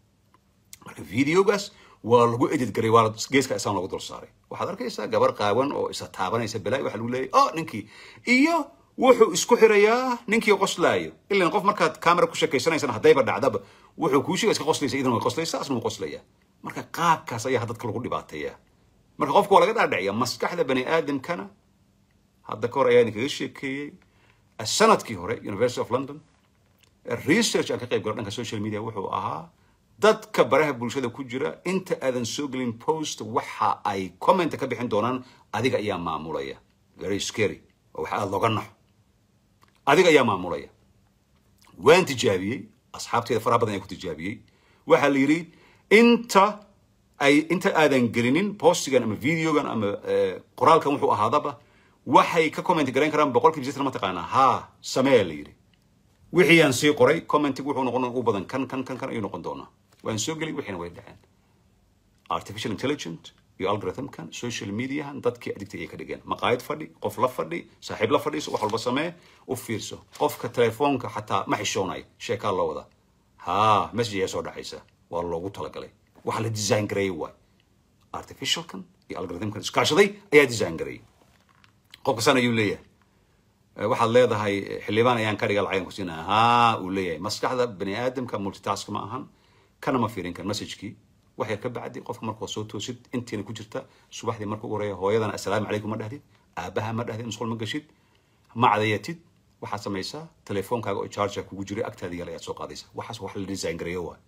[SPEAKER 1] marka videogaas waa lagu edit garay waa geeska isaan lagu dul saaray waxaad arkaysaa gabar qaawan oo isa taabanaysa balaayo waxaa lagu leeyahay oh ninkii iyo wuxuu isku xirayaa ninkii qoslaayo ilan qof markaad camera ku sheekaysanaysana haddayba dhacdaba wuxuu kuu sheega iska qoslaysa idan way qoslaysa asna wuu qoslaya marka qaabkaas ayaa dadka lagu dhibaateeya marka qofka waa laga dhaadhiciya maskaxda bani aadamkana hadda ka hor ayaa idinkaga sheekeeyey sanadkii hore university of london research aan ka qayb galo dhanka social media wuxuu ahaa dadka baraha bulshada ku jira inta aadan soo gelin post waxa ay comment ka bixin doonaan adiga ayaa maamulaya very scary oo waxa aada looga naxo adiga ayaa maamulaya waan tijaabiyey asxaabteeda faraha badan ayaa ku tijaabiyey waxaa la yidhi inta ay inta aadan gelinin postigan ama videogan ama qoraalkan wuxuu ahaadaba waxay ka comment garayn karaan boqolkiiba sideetan ma taqaanaa haa sameeya la yidhi wixii aan sii qoray commentig wuxuu noqon u badan kan kan kan kan ayuu noqon doonaa waan soo gelin wixiina way dhaceen artificial intelligent iyo algorithmkan social mediahan dadkii adigta ayay ka dhigeen maqaayad fadhi qof la fadhi saaxiib la fadhiiso wax walba samee u fiirso qofka telefoonka xataa ma xishoonayo sheekaa loo wadaa haa message ayaa soo dhacaysa waa loogu talagalay waxa la design gareeyey waay artificialkan iyo algorithmkan iskaashaday ayaa design gareeyey qofka san ayuu leeyahay waxaad leedahay xildhibaan ayaan ka dhiga lacagan ku siinaya haa uu leeyahay maskaxda bani aadamka multitask ma ahan kana ma fiirin kan messagekii wax yar ka bacdi qofka markuu soo toosid intiina ku jirta subaxdii marka ugu horeeya hooyadana assalaamu calaykum ma dhahdid aabaha ma dhahdid musqul ma gashid ma cadayatid waxaad samaysaa telefoonkaaga oo charger kugu jiray agtaada yaal ayaad soo qaadaysaa waxaas wax la design gareeyo waay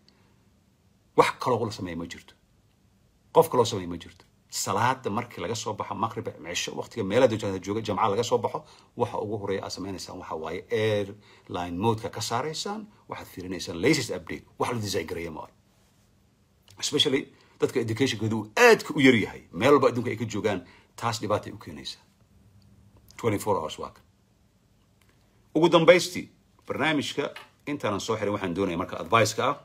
[SPEAKER 1] wax kaloo la sameeya ma jirto qof kaloo sameeya ma jirto salaada markii laga soo baxo maqrib cisho waqtiga meelaha dowjada jooga jamca laga soo baxo waxa ugu horeeya aad sameynaysaan waxa waaye airline modeka ka saaraysaan waxaad fiirinaysaan latest update wax la design gareeya maayo especially dadka educationkooda uu aadka u yar yahay meel walba adduunka ay ka joogaan taas dhibaatay u keenaysaa twenty four hours waa kan ugu dambaystii barnaamijka intaanan soo xirin waxaan doonaya marka advice-ka ah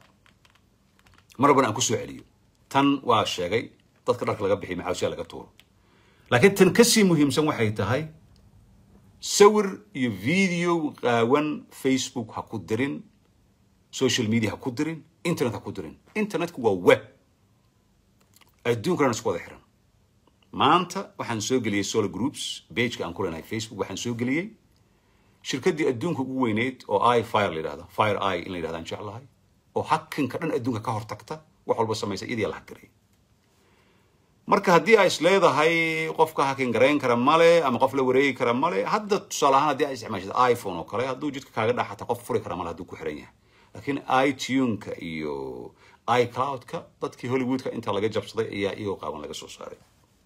[SPEAKER 1] mar walbana aan ku soo celiyo tan waa sheegay dadka dharka laga bixiy maxaawsiyaa laga tuuro laakiin tan kasii muhiimsan waxay tahay sawir iyo video qaawan facebook ha ku dirin social media ha ku dirin internet ha ku dirin internetku waa web adduunkana isku wada xiran maanta waxaan soo geliyey solar groups bageka aan ku leenahay facebook waxaan soo geliyey shirkaddii adduunka ugu weyneyd oo i fire la yidhahda fire i in la yidhahda aan jeclahay oo hakinka dhan adduunka ka hortagta wax walba samaysa iyadii la hakareeyay marka haddii ay is leedahay qofka hakin garayn kara male ama qof la wareegi kara male hadda tusaale ahaan haddii ay isticmaashid iphone oo kale hadduu jidka kaaga dhax xataa qof furi kara male hadduu ku xiran yahay laakiin ituneka iyo icloudka dadkii hollywoodka inta laga jabsaday ayaa iyagoo qaaban laga soo saaray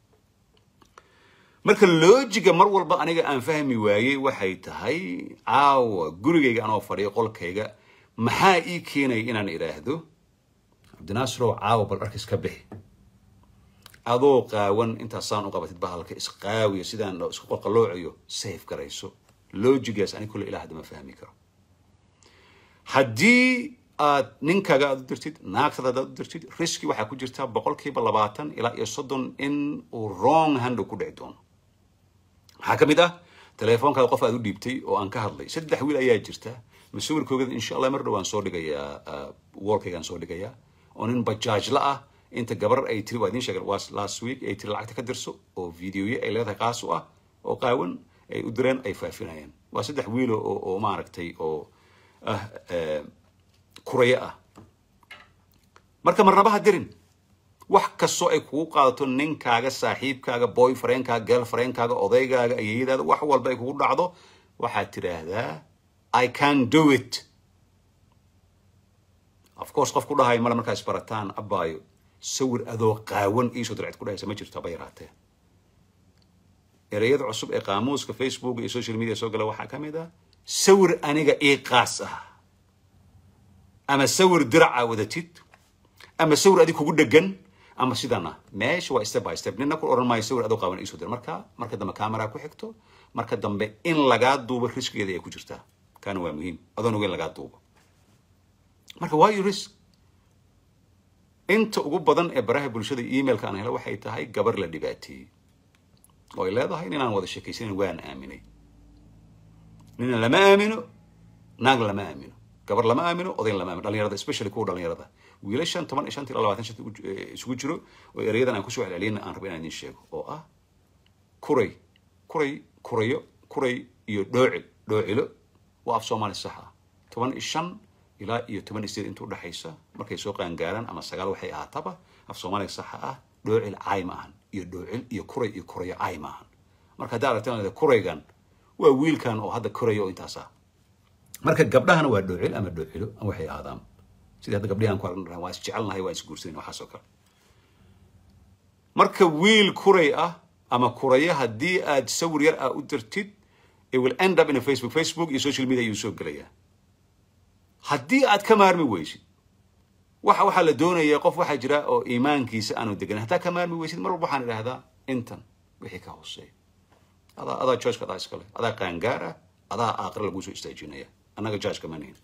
[SPEAKER 1] marka lojiga mar walba aniga aan fahmi waayey waxay tahay caawa gurigayga anoo fadhiyo qolkayga maxaa ii keenaya inaan idhaahdo cabdinaasirow caawa bal dharka iska bixi adoo qaawan intaasaan u qabatid bahalka isqaawiyo sidaan isku qolqaloocayo safe garayso lojigaas ani kulle ilaa hadda ma fahmi karo haddii aad ninkaaga aad u dirtid naagtada aad u dirtid riski waxaa ku jirta boqolkiiba labaatan ilaa iyo soddon in uu wrong hand ku dhici doono maxaa ka mid ah teleefoonkaada qof aad u dhiibtay oo aan ka hadlay saddex wiil ayaa jirta masawirkoogada insha allah mar dhow aan soo dhigayaa wallkaygaan soo dhigayaa oo nin bajaajla ah inta gabar ay tiri waa idiin sheegay waa last week ay tiri lacagta ka dirso oo videoye ay leedahay qaas u ah oo qaawan ay u direen ay faafinayaan waa saddex wiilo oo oo maaragtay oo ah kurayo ah marka marnaba ha dirin wax kastoo ay kugu qaadato ninkaaga saaxiibkaaga boyfriendkaaga girlfriendkaaga odaygaaga ayeeyadaada wax walba ay kugu dhacdo waxaad tidhaahdaa i can do it of course qof ku dhahayo male markaa isbarataan abaayo sawir adoo qaawan iisoo dircid ku dhahaysa ma jirto haba yaraatee ereyada cusub ee qaamuuska facebook iyo social media soo gala waxaa ka mid ah sawir aniga ii qaas ah ama sawir diraca wadatid ama sawir adig kugu dhegan ama sidan ah meesha waa step by step nina ku oran maayo sawir adoo qaawan iisoo dir marka marka dambe camera ku xigto marka dambe in lagaa duubo riskigeeda ay ku jirtaa kaana waa muhiim adoon ogeyn lagaa duubo marka why you risk inta ugu badan ee baraha bulshada emailka aan helo waxay tahay gabar la dhibaateeyey oo ay leedahay ninaan wada sheekaysanin waan aaminay nina lama aamino naag lama aamino gabar lama aamino odayn lama aamino dhalinyarada especially kuwa dhalinyarada wiilashan toban iyo shanta ilaa labaatan shanta isugu jiro oo erayadan aan kusoo celceliyana aan rabo inaan idiin sheego oo ah kuray kuray kurayo kuray iyo dhoocil dhoocilo waa af soomaali sax ah toban iyo shan ilaa iyo toban iyo sideed inta udhexaysa markay soo qaangaaraan ama sagaal waxay ahaataba af soomaaliga saxa ah dhoocil caay ma ahan iyo dhoocil iyo kuray iyo kurayo caay ma ahan marka haddaa aragtaan kuraygan waa wiilkan oo hadda koraya oo intaas ah marka gabdhahana waa dhoocil ama dhoocilo ama waxay ahaadaan sidii hadda gabdhihi aan ku aragna waa is jecelnahay waa is guursanin waxaas oo kale marka wiil kuray ah ama kurayo haddii aad sawir yar ah u dirtid it will end up in a facebook facebook iyo social media ayuu soo gelayaa haddii aad ka maarmi weysid waxa waxaa la doonayaa qof waxaa jira oo iimaankiisa aanu deganin haddaa ka maarmi weysid mar walba waxaan idhahdaa intan wixii ka hooseeya adaa adaa judgeka adaa iskale adaa qaangaar ah adaa aaqira laguu soo istaajinaya annaga judgeka ma nihin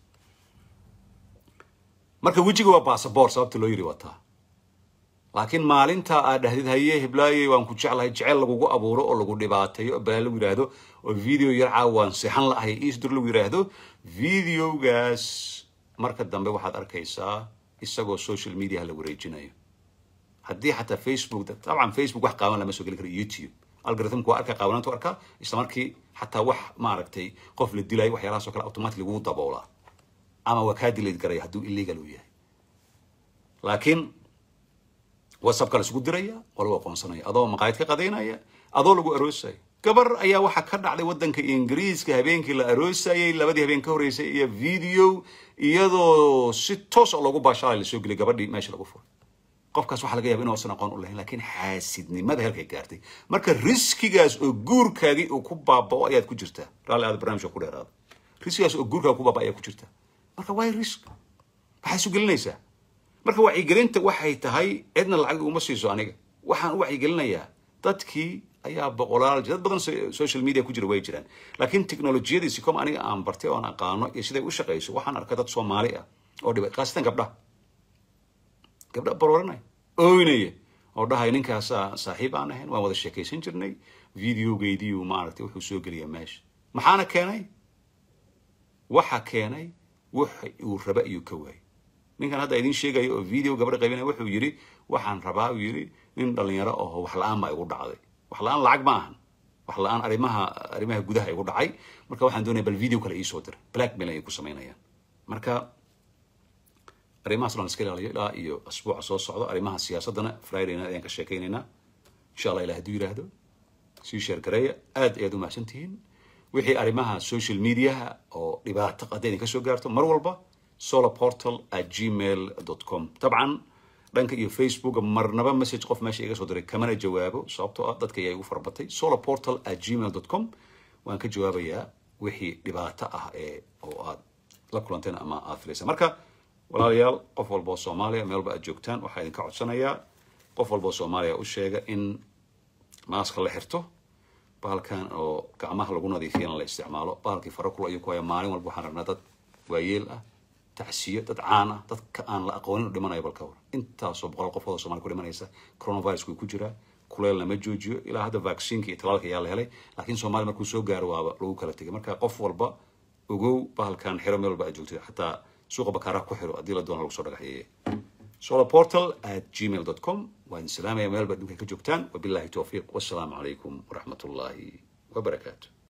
[SPEAKER 1] marka wejiga waa basaboor sababta loo yiri wataa laakiin maalinta aad dhahdid haye hiblaaye waan ku jeclahay jecel lagugu abuuro oo lagu dhibaateeyo baa lagu yidhaahdo oo video yar caawa waan seexan lahay isdur lagu yidhaahdo videogaas marka dambe waxaad arkaysaa isagoo social media la wareejinayo haddii xataa facebook dabcan facebook wax qaawan lama soo geli karo youtube algorithmku waa arka qaawanaantu arkaa isla markii xataa wax maaragtay qof la dilayo waxyaalahaas oo kale automatic lagu daboolaa ama waa kaa dilayd garaya hadduu illegal uu yahay laakiin whatsappka la isugu diraya waa lagu aqoonsanaya adoo maqaayad ka qadaynaya adoo lagu aroosaya gabar ayaa waxaa ka dhacday waddanka ingiriiska habeenkii la aroosayay labadii habeen ka horreysay iyo video iyadoo si toos oo loogu baashaalay lasoo geliyay gabadhii meesha lagu furay qofkaas waxaa laga yaba inuusan aqoon u lahayn laakiin xaasidnimada halkay gaartay marka riskigaas oo guurkaagii uu ku baabao ayaad ku jirtaa raalli aad barnaamijka ku dheeraado riskigaas oo guurkaaga ku baaba ayaa ku jirtaa marka why risk maxaa isu gelinaysaa marka wacyigelinta waxay tahay cidna lacag uma siiso aniga waxaan u wacyigelinayaa dadkii ayaa boqolaal dad badan social media ku jira way jiraan laakiin teknolojiyadiisi kom aniga aan bartay oon aqaano iyo siday u shaqayso waxaan arkay dad soomaali ah oo dhibay khaasatan gabdhaha gabdha barooranaya ooynaya oo dhahay ninkaasa saaxiib aan ahayn waan wada sheekaysan jirnay videogeydiiu maaragtay wuxuu soo geliyaa meesha maxaana keenay waxa keenay waxa uu raba iyuu ka waayay ninkan hadda idin sheegayo oo video gabadha qaybinaya wuxuu yidhi waxaan rabaa uu yidhi nin dhalinyaro aho wax la-aan baa igu dhacday wax la-aan lacag ma ahan wax la-aan arrimaha arrimaha gudaha igu dhacay marka waxaan doonaya bal video kale iisoo diray blackmail ayay ku samaynayaan marka arrimahaas dhan iska ilaaliyo ilaa iyo asbuuca soo socdo arrimaha siyaasaddana fridayna ayaan ka sheekaynaynaa insha allah ilah hadduu yidhaahdo sii sheer gareeya aad ayaad u mahadsan tihiin wixii arrimaha social mediaha oo dhibaato hadday idin ka soo gaarto mar walba solarportal at gmail com dabcan dhanka iyo facebooka marnaba message qof meesha iga soo diray kamana jawaabo sababtoo ah dadka ayaa igu farabatay solarportal at gmail com waan ka jawaabayaa wixii dhibaato ah ee oo aad la kulanteen ama aad filaysa marka walaalayaal qof walba oo soomaaliya meel walba aad joogtaan waxaa idinka codsanayaa qof walba oo soomaaliya u sheega in maaska la xirto bahalkan oo gacmaha lagu nadiifiyana la isticmaalo bahalkii farakul ayuu ku haya maalin walba waxaan rabnaa dad waayeel ah tacsiyo dad caan ah dadka aan la aqoonin u dhimanayo balka war intaasoo boqol qofood oo somalia ku dhimanaysa coronavirus way ku jiraa kuleel lama joojiyo ilaa hadda vaccinka iyo talaalka ayaa la helay laakiin soomaaliya markuu soo gaaro waaba lagu kala tegay marka qof walba ogow bahalkan xiro meel walba aad joogtid xataa suuqa bakaaraha ku xiro haddii la doono lagu soo dhagaxyeeye solarportal at gmail com waa idin salaamaya meel walba adduunka ka joogtaan wabillahi towfiiq wassalaamu calaykum waraxmat ullaahi wabarakaatu